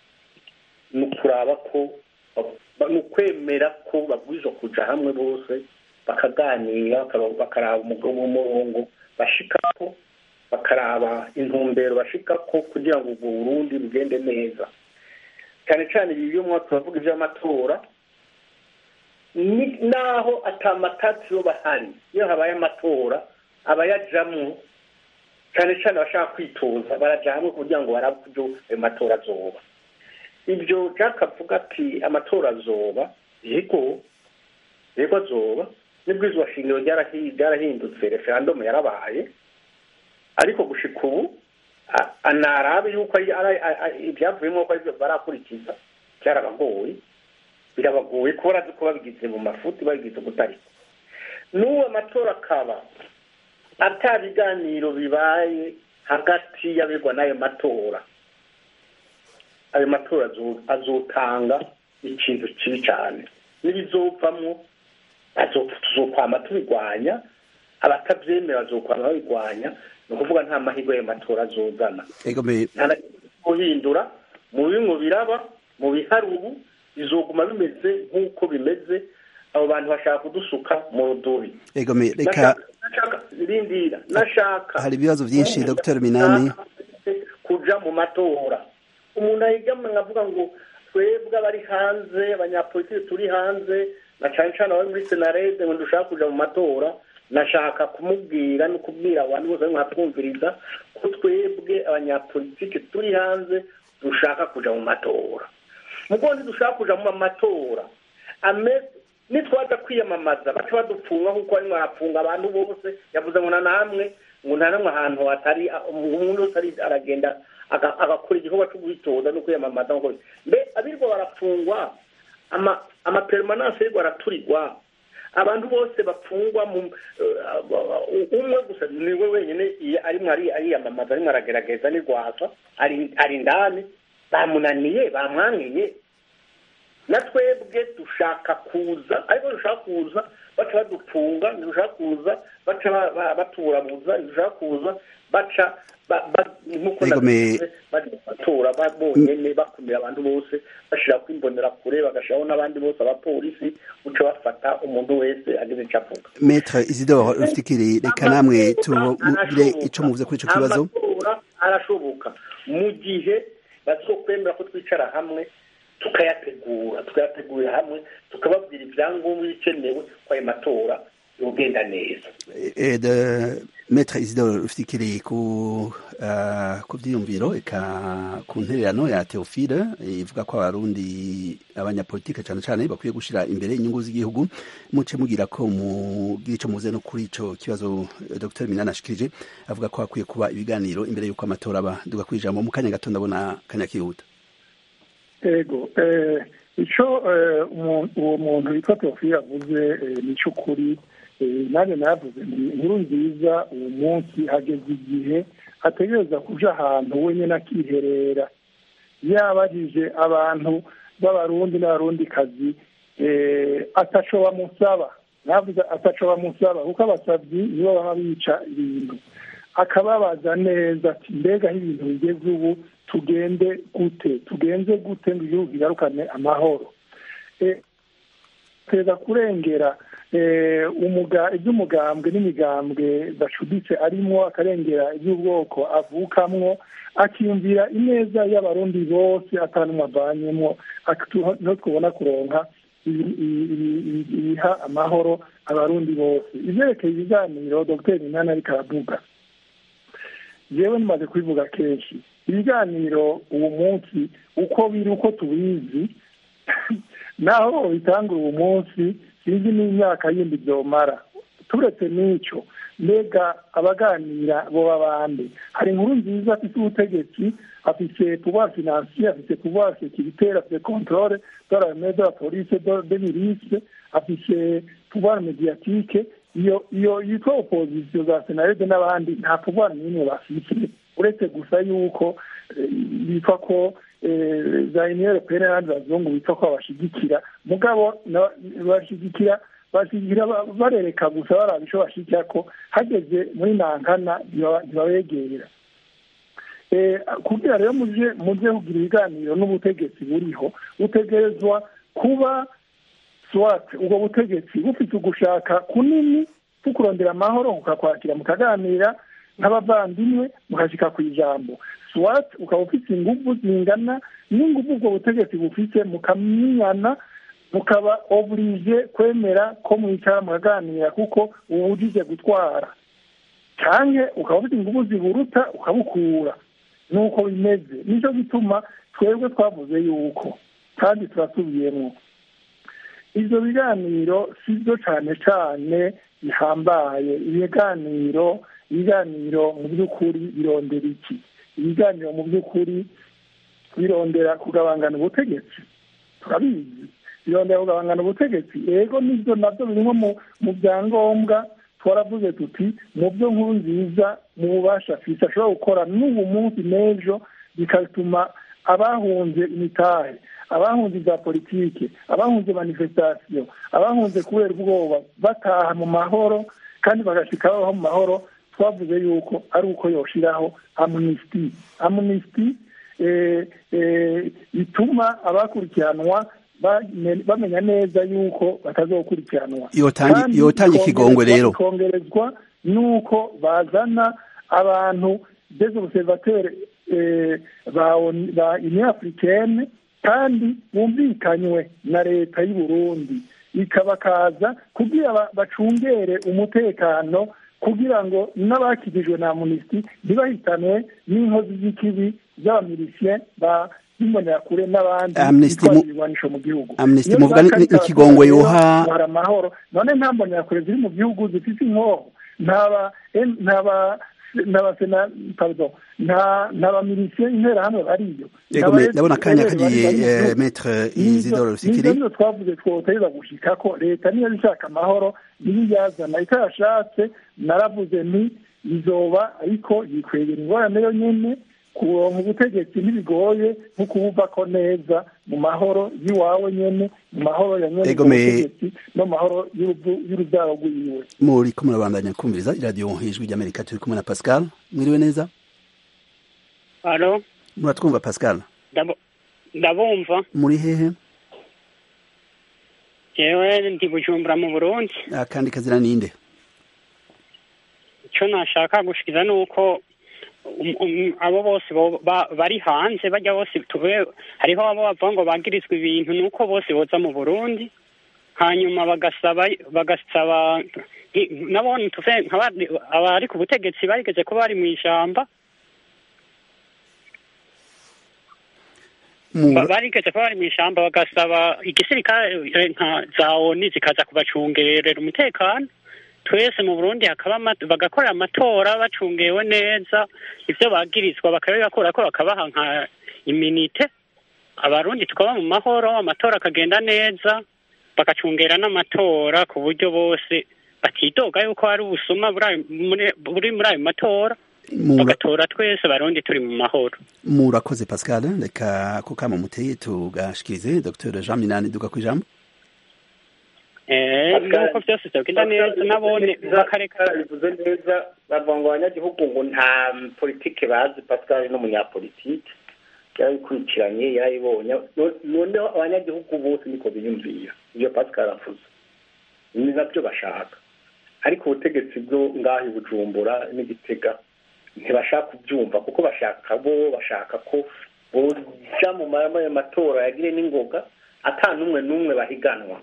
ni ukuraba ko ba- ni ukwemera ko babwirizwa kuja hamwe bose bakaganira bakaba- bakaraba umugabo w'umurongo bashikako bakaraba intumbero bashikako kugira ngo ubwo burundi bugende neza cyane cyane ibi iyo mwaka turavuga iby'amatora ni- naho atamatatsi yo bahari iyo habaye amatora abayajamwo cyane cyane abashaka kwitoza baraja hamwe kugira ngo barabe uburyo ayo matora azoba ibyo jack avuga ati amatora azoba yego yego azoba n'ibwirizwa shingiro ryarahi- ryarahindutse referandumu yarabaye ariko gushika ubu a- anarabe yuko ari- ari- ari- ibyavuyemo ko aribyo barakurikiza byarabagoye birabagoye kuba barazi ko babigize mu mafuti babigize kutariko n'uwo amatora akaba ata biganiro bibaye hagati y'abegwa n'ayo matora ayo matora azo- azotanga ikintu kibi cyane n'ibizovamwo azo- tuzokwama tubirwanya abatabyemera bazokwama babirwanya ni ukuvuga nta mahirwe ayo matora azozana ego me nta na kimwe guhindura mu bimwe biraba mu bihari ubu bizoguma bimeze nk'uko bimeze abo bantu bashaka kudusuka mu rudubi ego me reka Nashaka- nashaka rindira nashaka hari ibibazo byinshi Dr Minani kuja mu matora umuntu ahigamwe nkavuga ngo twebwe abari hanze abanyapolitiki turi hanze na cane cane abari muri senarede ngo dushaka kuja mu matora nashaka kumubwira no kubwira abantu bose bari mwatwumviriza ko twebwe abanyapolitiki turi hanze dushaka kuja mu matora mugo ntidushaka kuja mu matora ameze nitwaza kwiyamamaza baca badupfunga kuko barimo barapfunga abantu bose yavuze ngo na namwe ngo nta namwe ahantu hatari umuntu wese ari- aragenda aga- agakora igikorwa cyo kwitoza no kwiyamamaza nk'uko bi- mbe abirirwa barapfungwa ama amaperemananse arirwa araturirwa abantu bose bapfungwa mu eh, umwe gusa niwe wenyine iyo arimo ari- ariyamamaza arimo aragerageza n'irwasa ari ari indani bamunaniye bamwankiye na twebwe dushaka kuza ariko dushaka kuza baca badupfunga dushaka kuza baca ba- ba- baturabuza dushaka kuza baca ba- ba- nk'uko Yego, me- nabivuze, bari mu matora ba- bonyene bakumira abantu bose bashirako imbonerakure bagashiraho n'abandi bose abapolisi guca bafata umuntu wese agize icyo avuga Maître Isidore Rufikiri reka namwe tubire ico muvuze kuri ico kibazo amatora arashoboka mu gihe bazokwemera ko twicara hamwe tukayategura tukayategurira hamwe tukababwira ibyangombwa bikenewe ko ayo matora yogenda neza Eh, de Maître Isidore Rufikiri ku uh, ku vyiyumviro eka ku ntererano ya Theophile ivuga ko abarundi abanyapolitike cane cane bakwiye gushira imbere inyungu z'igihugu muce mugira ko mugira ico muze no kuri ico kibazo eh, Dr Minana ashikirije avuga ko hakwiye kuba ibiganiro imbere yuko amatora aba duga kwijambo mu kanya gato ndabona kanya kihuta ego eh, ico eh, umu- uwo muntu witwa teofili yavuze eh, ni cy'ukuri eh, nanjye navuze nti inkuru nziza uwo munsi hageze igihe ategereza kuja ahantu wenyine akiherera yabajije abantu b'abarundi n'abarundikazi eh, ataco bamusaba navuze ataco bamusaba kuko abasavyi nibo baba bica ibintu akababaza neza ati mbega aho ibintu bigeze ubu tugende gute tugenze gute ngo igihugu kigarukane amahoro Eh, ateza kurengera iby'umugambwe n'imigambwe bacuditse arimo akarengera iby'ubwoko avukamwo akiyumvira ineza y'abarundi bose atanumwe avanyemo no twubona kuronka ibiha amahoro abarundi bose ivyerekeye ibiganiro dogiteri minani ariko aravuga yewe nimaze kubivuga kenshi ibiganiro uwo munsi uko biri uko tubizi naho bitangura uwo munsi sinzi n'imyaka yindi byomara turetse n'icyo mbega abaganira boba bande hari inkuru nziza afite ubutegetsi afite pouvoir financier afite pouvoir sécuritaire afite contrôle de l'armée de la police de milice afite pouvoir médiatique iyo iyo yitwa opposition za senarede n'abandi nta pouvoir n'imwe bafite uretse gusa yuko bitwa ko za union européenne n'abandi bazungu bitwa ko babashigikira mugabo bashigikira bashigikira barereka gusa baraba ico bashigikira ko hageze muri nankana ntibabegera kugira rero muje muje kugira ibiganiro n'ubutegetsi buriho butegerezwa kuba swat ubwo butegetsi bufite ugushaka kunini kukurondera amahoro mukakwakira mukaganira nk'abavandimwe mukashika ku ijambo swat ukaba ufite inguvu zingana n'inguvu ubwo butegetsi bufite mukamenyana mukaba oblige kwemera ko mwicara mukaganira kuko ubujije gutwara canke ukaba ufite inguvu ziburuta ukabukura nuko bimeze nicyo gituma twebwe twavuze yuko kandi turasubiyemo ibyo biganiro si byo cyane cyane bihambaye ibiganiro ibiganiro mu by'ukuri birondera iki ibiganiro mu by'ukuri birondera kugabangana ubutegetsi turabizi birondera kugabangana ubutegetsi ego nibyo nabyo birimo mu byangombwa twaravuze tuti mu byo nkuru nziza mu bubasha afite ashobora gukora n'ubu munsi n'ejo bigatuma abahunze imitahe abahunze ibya politike abahunze manifestasiyo abahunze kubera ubwoba bataha mu mahoro kandi bagashika babaho mu mahoro twavuze yuko ari uko yoshiraho amunisiti amunisiti bituma abakurikiranwa bamenya neza yuko batazokurikiranwa yotanga ikigongwe rero bikongerezwa nuko bazana abantu des observateurs ba union africaine kandi bumvikanywe na leta y'u Burundi ikabakaza kugira bacungere umutekano kugira ngo n'abakijijwe na amunisiti ntibahitanwe n'inkozi z'ikibi z'abamilisien ba imbonerakure n'abandi bitwara ibigwanisho mu gihugu amnesty muvuga n'ikigongwe yoha hari amahoro none nta mbonerakure ziri mu gihugu zifite inkoho ntaba ntaba n'abasena pardon nta n'abamilisien interahamwe bariyo ndabona akanya kagiye metre isidore rusikiri nivyo twavuze twotereza gushika ko leta niyo ishaka amahoro niyo yazana itayashatse naravuze nti izoba ariko yikwegera ingorane yo nyene kuronka ubutegetsi ntibigoye nko kubuvako neza mu mahoro y'iwawe nyene mu mahoro ya nyene ubutegetsi no mu mahoro y'urubyaro rwiwe muriko murabandanya kumviriza iradiyo ijwi ry'amerika turi kumwe na pascal mwiriwe neza alo muratwumva pascal ndabumva muri hehe jewe ndi bujumbura mu burundi akandi kazina ninde icyo nashaka gushikiza ni uko abo bose bari hanze bajya bose tube hariho abo bavuga ngo bagirizwa ibintu ni uko bose boza mu burundi hanyuma bagasaba bagasaba nabone tuve abari ku butegetsi barigeze kuba bari mu ijamba barigeze kuba bari mu ishyamba bagasaba igisirikare nka za oni zikaza kubacungerera umutekano twese mu burundi hakaba bagakorera amatora bacungewe neza ibyo bagirizwa bakabibakura ko bakabaha nka iminite abarundi tukaba mu mahoro amatora akagenda neza bagacungera n'amatora ku buryo bose batidoga yuko hari ubusuma buri muri ayo matora bagatora twese barundi turi mu mahoro murakoze pascal reka ko kama muteye tugashikirize dr jean minani duga ku ijambo nuko byose byagenda neza nabone bakareka bivuze neza bavuga ngo abanyagihugu ngo nta politike bazi pascal n'umunyapolitike yarabikurikiranye yarayibonye noneho abanyagihugu bose niko biyumvira ibyo pascal avuze ni nabyo bashaka ariko ubutegetsi bwo ngaho i bujumbura n'igitega ntibashaka kubyumva kuko bashaka bo bashaka ko boja mu matora yagire n'ingoga ata n'umwe n'umwe bahiganwa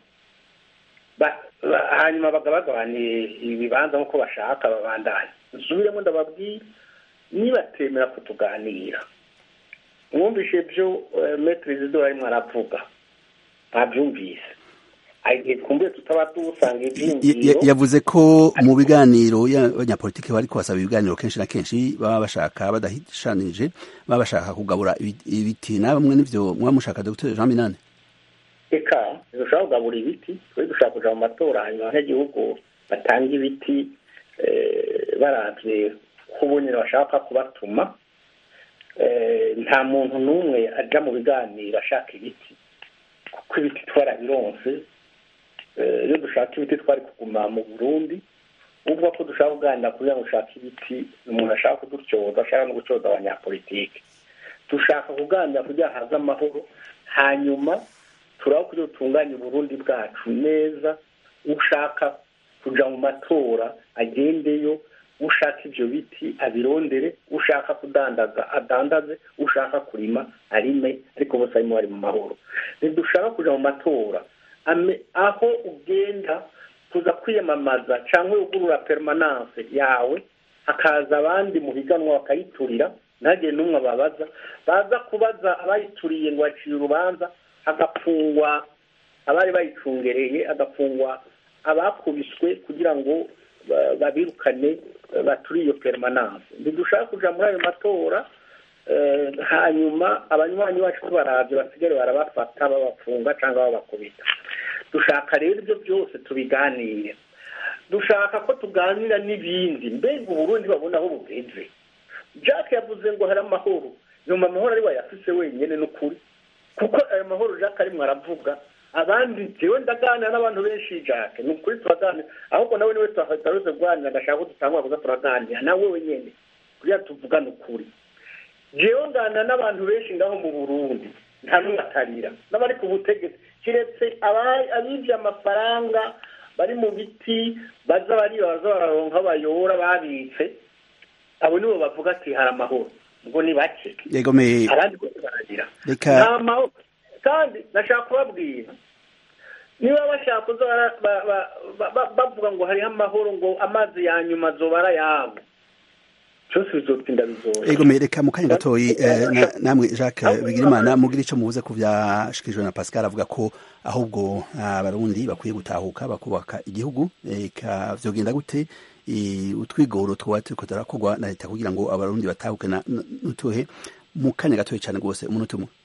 hanyuma bagabagabaniye ibibanza nk'uko bashaka babandanye nsubiremo ndababwira nibatemera kutuganira mwumvishe byo metero zidora arimo aravuga ntabyumvise igihe twumviye tutaba dusanga ibyiyumviro yavuze ko mu biganiro y'abanyapolitiki bari kubasaba ibiganiro kenshi na kenshi baba bashaka badahishanije baba bashaka kugabura ibiti na bamwe n'ibyo muba mushaka dr jean minani reka dushobora kugabura ibiti twe dushaka kuja mu matora hanyuma abanyagihugu batanga ibiti baravye kubonera bashaka kubatuma nta muntu n'umwe aja mu biganiro ashaka ibiti kuko ibiti twarabironse iyo dushaka ibiti twari kuguma mu burundi uvuga ko dushaka kuganira kugira ngo ushake ibiti umuntu ashaka kudutyoza ashaka no gucoza abanyapolitike dushaka kuganira kugira haze amahoro hanyuma turaho kugira dutunganye uburundi bwacu neza ushaka kuja mu matora agendeyo ushaka ibyo biti abirondere ushaka kudandaza adandaze ushaka kurima arime ariko bose arimo bari mu mahoro ntidushaka kuja mu matora aho ugenda kuza kwiyamamaza cyangwa ugurura permanence yawe hakaza abandi mu higanwa bakayiturira ntagire n'umwe ababaza baza kubaza abayituriye ngo baciye urubanza hagafungwa abari bayicungereye hagafungwa abakubiswe kugira ngo babirukane baturiye iyo permanence ntidushaka kuja muri ayo matora hanyuma abanywanyi bacu tubarabye basigare barabafata babafunga cyangwa babakubita dushaka rero ibyo byose tubiganire dushaka ko tuganira n'ibindi mbega uburundi babona aho bugeze jack yavuze ngo hari amahoro nyuma amahoro ari wayafise wenyine n'ukuri kuko ayo mahoro jack arimo aravuga abandi jewe ndaganira n'abantu benshi jack ni ukuri turaganira ahubwo nawe niwe tutaruze kuganira ndashaka ko dutangwa kuza turaganira nawe wenyine kugira tuvugane ukuri jewe nganira n'abantu benshi ngaho mu burundi nta n'umwe atarira n'abari ku butegetsi kiretse abibye amafaranga bari mu biti baza bariba baza bararonka bayora babitse abo nibo bavuga ati hari amahoro ngo ni bake abandi bose baragira nta mahoro kandi nashaka kubabwira niba bashaka kuza bavuga ngo hariho amahoro ngo amazi ya nyuma azoba ari ayabo cyose bizotinda bizoye ego mereka mu kanya gatoyi namwe Jacques Bigirimana mugira ico mubuze ku vyashikijwe na Pascal avuga ko ahubwo abarundi bakwiye gutahuka bakubaka igihugu eka vyogenda gute utwigoro twoba turiko turakorwa na leta kugira ngo abarundi batahuke nutuhe mu kanya gatoyi cane rwose umunota umwe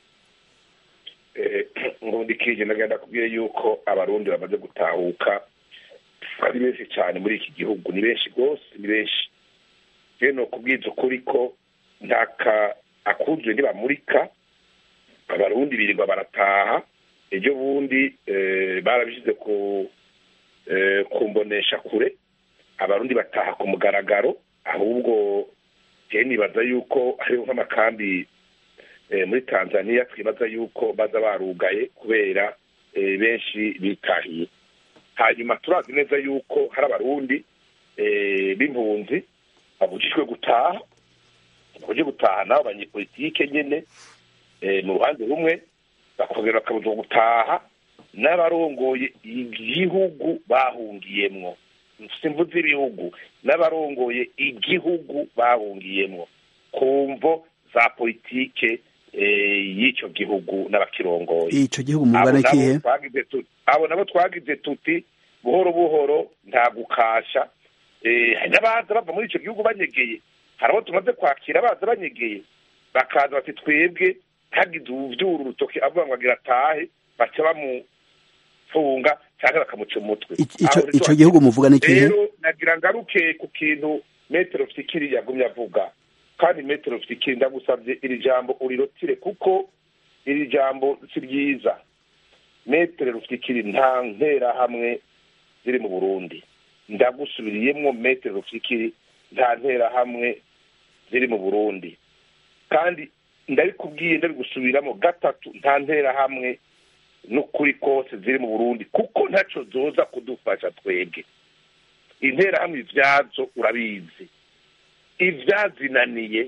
nkundikije ndagenda kubwira yuko abarundi bamaze gutahuka ari benshi cyane muri iki gihugu ni benshi rwose ni benshi rero ni ukubwiza ukuri ko ntaka akuzwe ntibamurika abarundi birirwa barataha ejo bundi barabishyize ku mbonesha kure abarundi bataha ku mugaragaro ahubwo njyewe nibaza yuko hariho nk'amakambi muri tanzania twibaza yuko baza barugaye kubera benshi bitahiye hanyuma turazi neza yuko hari abarundi b'impunzi babujijwe gutaha babujije gutaha nabo abanyepolitike nyine mu ruhande rumwe bakongera bakabuzwa gutaha n'abarongoye igihugu bahungiyemwo simvuze ibihugu n'abarongoye igihugu bahungiyemwo ku mvo za politike y'icyo gihugu n'abakirongoye icyo gihugu mugana ikihe abo nabo twagize tuti buhoro buhoro nta gukasha hari n'abaza bava muri icyo gihugu banyegeye hari abo tumaze kwakira baza banyegeye bakaza bati twebwe hagize ubyura urutoki avuga ngo agira atahe baca bamufunga cyangwa bakamuca umutwe icyo gihugu muvuga ni ikihe rero nagira ngaruke ku kintu metero fikiri yagumye avuga kandi metero fikiri ndagusabye iri jambo urirotire kuko iri jambo si ryiza metero fikiri nta nterahamwe ziri mu burundi ndagusubiriyemo metero fikiri nta nterahamwe ziri mu burundi kandi ndabikubwiye ndabigusubiramo gatatu nta nterahamwe n'ukuri kose ziri mu burundi kuko ntacyo zoza kudufasha twebwe interahamwe ibyazo urabizi ibyazinaniye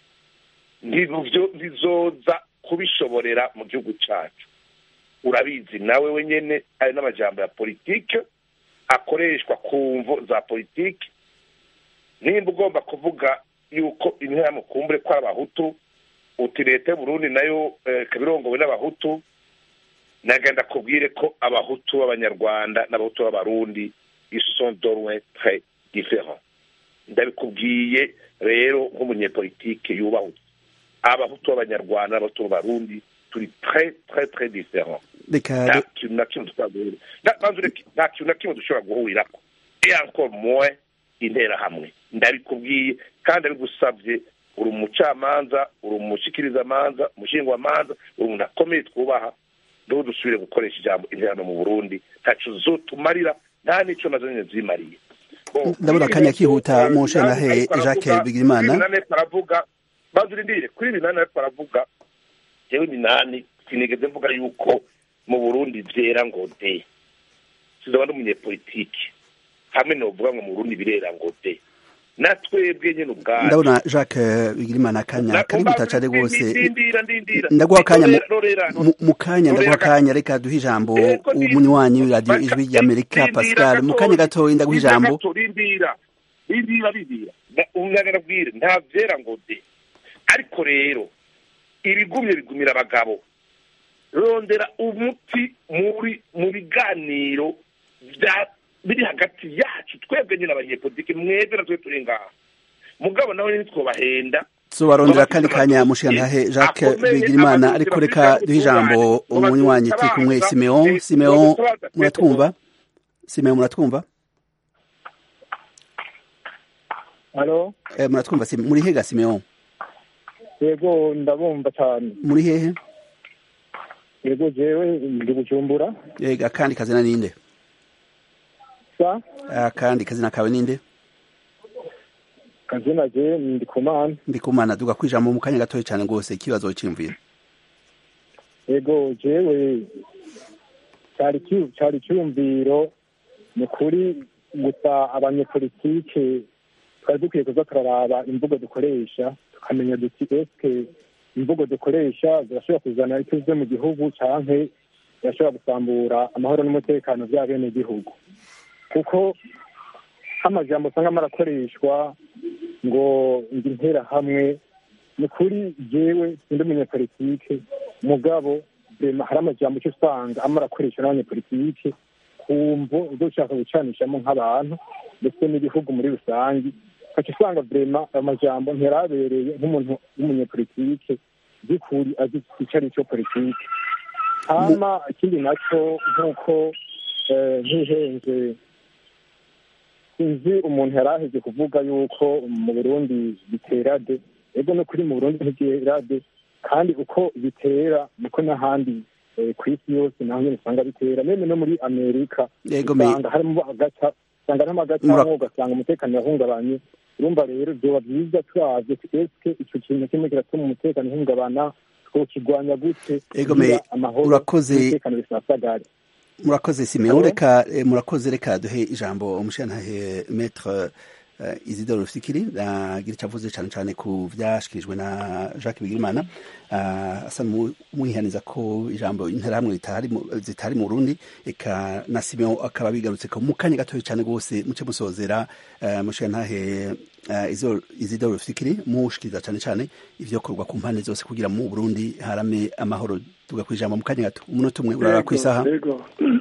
ntizoza kubishoborera mu gihugu cyacu urabizi nawe wenyine ari n'amajambo ya politike akoreshwa ku mvo za politike nimba ugomba kuvuga yuko interahamwe kumbure ko ari abahutu uti leta y'uburundi nayo kabirongowe n'abahutu nagenda kubwire ko abahutu b'abanyarwanda n'abahutu b'abarundi sont dorwe très différents ndabikubwiye rero nk'umunyepolitike yubahutse abahutu b'abanyarwanda n'abahutu b'abarundi turi très très très différents nta kintu na kimwe dushobora guhurira nta kintu na kimwe dushobora guhurirako et encore moins interahamwe ndabikubwiye kandi abigusabye uri umucamanza uri umushikirizamanza umushingwamanza uri umuntu akomeye twubaha niho dusubire gukoresha ijambo interahamwe mu burundi ntaco zotumarira nta n'icyo nazo nyine zimariye ndabona akanya kihuta mu nshengahe jacques bigirimana baravuga banza urindire kuri binani ariko baravuga jewe minani sinigeze mvuga yuko mu burundi vyera ngo de sizoba ndi umunyepolitike hamwe novuga ngo mu burundi birera ngo de natwebwe nyine ubwacu ndabona jacques bigirimana akanya kari gutacare rwose ndindira ndindira ndaguha akanya mu- Rorera, mu- mu kanya ndaguha Rorera, akanya reka duhe ijambo Ego, ni- umunywanyi w'iradiyo Baka- ijwi ry'amerika rindira pascal mu gatoya, kanya gatoya ndaguha rindira ijambo gato, rindira rindira rindira Na- umwana arabwire nta vyera ngo de ariko rero ibigumye bigumira abagabo rondera umuti muri mu biganiro vya biri hagati yacu twebwe nyine abanyepolitike mwebwe natwe turi ngaha mugabo nawe ntitwobahenda tubarondera akandi kanya mushengahe jacques bigirimana ariko reka duhe ijambo umunywanyi turi kumwe simeon simeon muratwumva simeon muratwumva halo Eh, muratwumva Sime- muri hega simeon yego ndabumva cyane muri hehe yego jewe ndi bujumbura yega akandi kazina ninde sa akandi kazina kawe ninde kazina je ndi kumana ndikumana duga kwijambo mu kanya gatoya cyane rwose ikibazo cyiyumvira yego jewe cyari ki- cyari cyumviro ni kuri gusa abanyepolitike twari dukwiye kuza turaraba imvugo dukoresha tukamenya duti eske imvugo dukoresha zirashobora kuzana ituze mu gihugu canke zirashobora gusambura amahoro n'umutekano bya bene gihugu kuko nk'amajambo usanga marakoreshwa ngo ndi interahamwe ni kuri jewe sindi umunyepolitike mugabo rema hari amajambo icyo usanga amara akoresha n'abanyepolitike kumvo ibyo ushaka gucanishamo nk'abantu ndetse n'igihugu muri rusange ukaca usanga vrema ayo majambo ntiyarabereye nk'umuntu w'umunyepolitike by'ukuri azi icyo ari cyo politike hama ikindi nacyo nk'uko eh, ntihenze sinzi umuntu yari aheze kuvuga yuko mu burundi bitera de ego no kuri mu burundi ntibitera de kandi uko bitera niko n'ahandi eh, ku isi yose naho nyine usanga bitera meme no muri amerika Yego, me- usanga harimo agaca usanga harimo agaca Mura- ugasanga umutekano yahungabanye urumva rero byoba byiza turavye eske ico kintu kimwe kiratuma umutekano uhungabana twokigwanya gute Yego, kugira me- amahoro urakoze. n'umutekano bisasagare murakoze simeon Hello? reka eh, murakoze reka duhe ijambo umushengahe maître uh, isidore rufikiri agira icyo avuze cyane cyane ku vyashikirijwe na jacques bigirimana uh, asa n'umwihaniza ko ijambo interahamwe ritari mu- zitari mu burundi eka na simeon akaba bigarutse ko mu kanya gatoya cyane rwose muce musozera uh, mushengahe uh, isidore rufikiri mushikiriza cyane cyane ivyokorwa ku mpande zose kugira mu burundi harame amahoro tuga kwijambo mu kanya gato umunota umwe urara ku isaha Yego.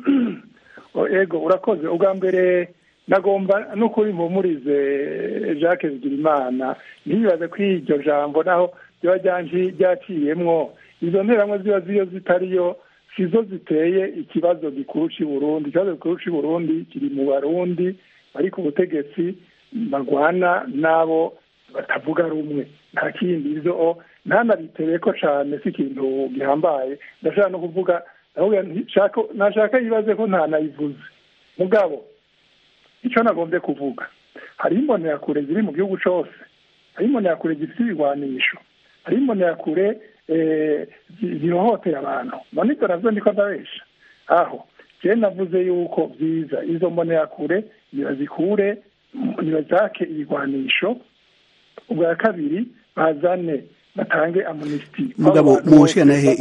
O, ego urakoze ubwa mbere nagomba n'ukuri mpumurize jacques bigirimana ntibibaze ko iryo jambo naho riba ryanji- ryaciyemwo izo nteramwe ziba ziyo zitariyo sizo ziteye ikibazo gikuru c'i burundi ikibazo gikuru c'i burundi kiri mu barundi bari ku butegetsi barwana n'abo batavuga rumwe nta kindi izo ntanabiteye ko cane si ikintu gihambaye ndashaka no kuvuga ndavuga nti shaka- nashaka yibaze ko ntanayivuze mugabo icyo nagombye kuvuga hari imbonerakure ziri mu gihugu cose hari imbonerakure zifite ibigwanisho hari imbonerakure zihohotera abantu none ibyo nabyo niko ndabesha aho njyewe navuze yuko byiza izo mbonerakure ntibazikure ntibazake ibigwanisho ubwa kabiri bazane batange amunisiti mugabo mushikanahe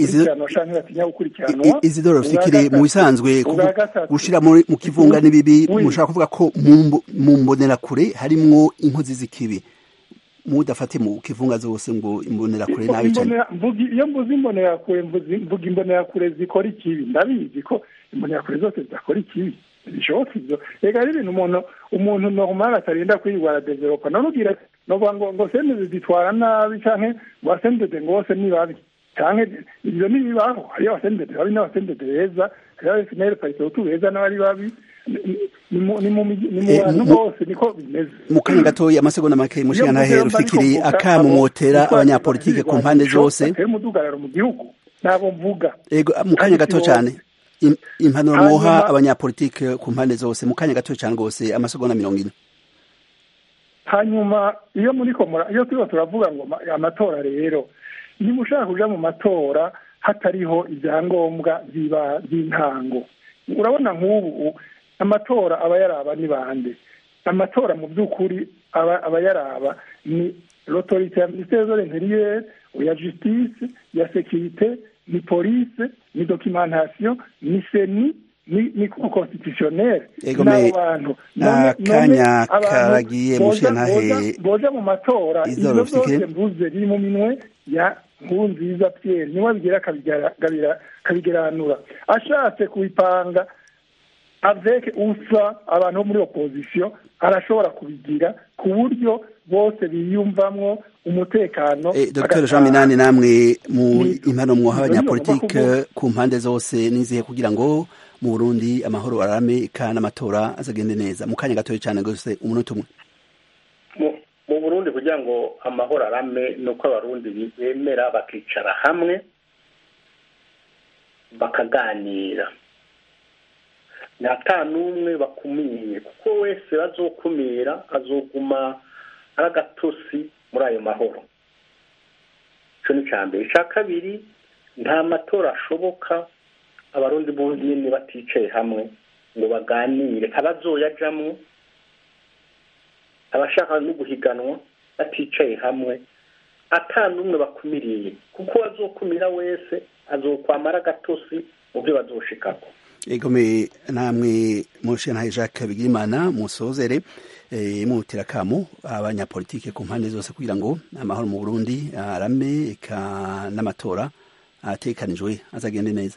izi doro fikire mu bisanzwe gushira mu kivunga n'ibibi mushaka kuvuga ko mu mbonerakure harimwo inkozi z'ikibi mudafate mu kivunga zose ngo imbonerakure nabi cyane iyo mvuze imbonerakure mvuga imbonerakure zikora ikibi ndabizi ko imbonerakure zose zidakora ikibi bishoboka ibyo reka ari ibintu umuntu umuntu normal atarinda kwirwara developa namubwira novuga ngo ngo sendede zitwara nabi canke ngo abasendede ngo bose ni babi canke ivyo ntibibaho hariyo abasendede babi n'abasendede beza hariyo abefinere paritebutu beza n'abari babi ni mu bantu bose niko bimeze mu kanya gatoya amasegonda make mushiga ntahe rufikiri akamumotera abanyapolitike ku mpande zose umudugararo mu gihugu ntabwo mvuga ego mu kanya gato cyane impanuro mwoha abanyapolitike ku mpande zose mu kanya gato cyane rwose amasegonda mirongo ine hanyuma iyo muri komora iyo turiho turavuga ngo amatora rero niba ushaka kuja mu matora hatariho ibyangombwa by'intango urabona nk'ubu amatora aba yaraba ni bande amatora mu by'ukuri aba yaraba ni l'autorité ya ministère de l'intérieur ya justice ya sécurité ni police ni documentation ni seni ni ni constitutionnel n'abo bantu akanya karagiye mushenhahe boje mu matora ivyo byose mvuze biri mu minwe ya nkurunziza pierre niwe abigira akabigeranura ashatse kubipanga avec usa abantu bo muri opposition arashobora kubigira ku buryo bose biyumvamwo umutekano dr jean minani namwe mu impano mwoha abanyapolitike ku mpande zose nizihe kugira ngo mu burundi amahoro arame kandi amatora azagende neza mu kanya gatoya cyane rwose umunota umwe mu burundi kugira ngo amahoro arame ni uko abarundi bemera bakicara hamwe bakaganira nta n'umwe bakumiye kuko wese bazokumira azoguma ari agatosi muri ayo mahoro icyo ni icya mbere icya kabiri nta matora ashoboka abarundi bonyine baticaye hamwe ngo baganire abazoyajamwo abashaka no guhiganwa baticaye hamwe ata n'umwe bakumiriye kuko azokumira wese azokwamara agatosi mu byo bazoshikako egome namwe mushenhaye jacques bigirimana musozere mutira kamo abanyapolitike ku mpande zose kugira ngo amahoro mu burundi arame eka n'amatora atekanijwe azagende neza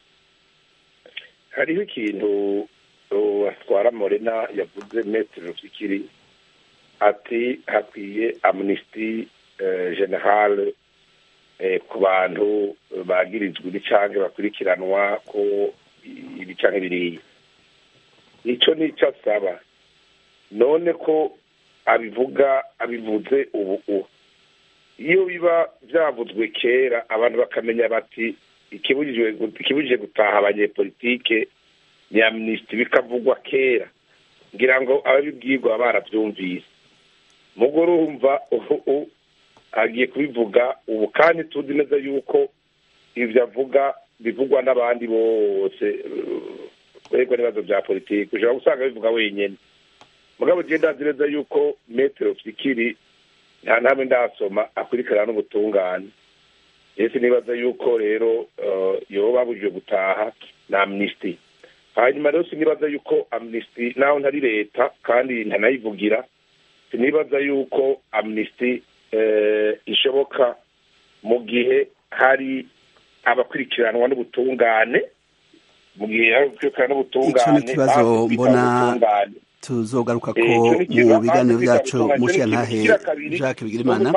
hariho ikintu atwara morena yavuze metero fikiri ati hakwiye amnisiti generale ku bantu bagirizwa ibicange bakurikiranwa ko ibicange biriya icyo ni icyo asaba none ko abivuga abivuze ubu iyo biba byavuzwe kera abantu bakamenya bati ikibujije gutaha abanyepolitike ni amnisiti bikavugwa kera ngira ngo ababibwirwa barabyumvise mugo urumva ubu agiye kubivuga ubu kandi tuzi neza yuko ibyo avuga bivugwa n'abandi bose twebwe n'ibibazo bya politiki ushobora gusanga bivuga wenyine mugabo ugenda ndazi neza yuko metero fikiri nta ntamwe ndasoma akurikirana n'ubutungane ese nibaza yuko rero yoba babujije gutaha na amnisiti hanyuma rero sinibaza yuko amnisiti naho ntari leta kandi ntanayivugira sinibaza yuko amnisiti ishoboka mu gihe hari abakurikiranwa n'ubutungane mu gihe hari abakurikiranwa n'ubutungane ikibazo mbona tuzogaruka ko mu biganiro byacu mushiya ntahe jacques bigirimana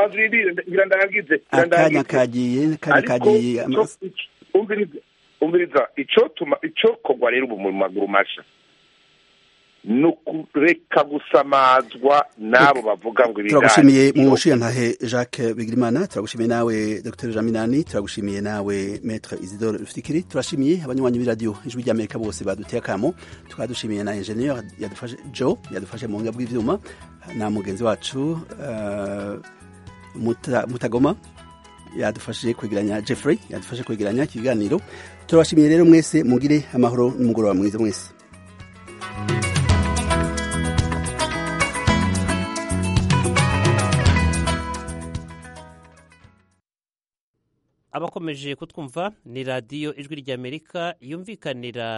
akanya kagiye akanya kagiye umviriza icyo tuma icyo kogwa rero ubu mu maguru masha ni ukureka gusamazwa n'abo bavuga ngo ibiganiro turagushimiye mu ntahe jacques bigirimana turagushimiye nawe dr jaminani turagushimiye nawe maître isidore rufikiri turashimiye abanywanyi b'iradiyo ijwi ry'amerika bose baduteye akamo tukaba dushimiye na ingenieur yadufashe joe yadufashe mu buhinga bw'ivyuma na mugenzi wacu uh, muta, mutagoma yadufashije kwegeranya jeffrey yadufashe kwegeranya ikiganiro turabashimiye rero mwese mugire amahoro n'umugoroba mwiza mwese abakomeje kutwumva ni radiyo ijwi ry'amerika yumvikanira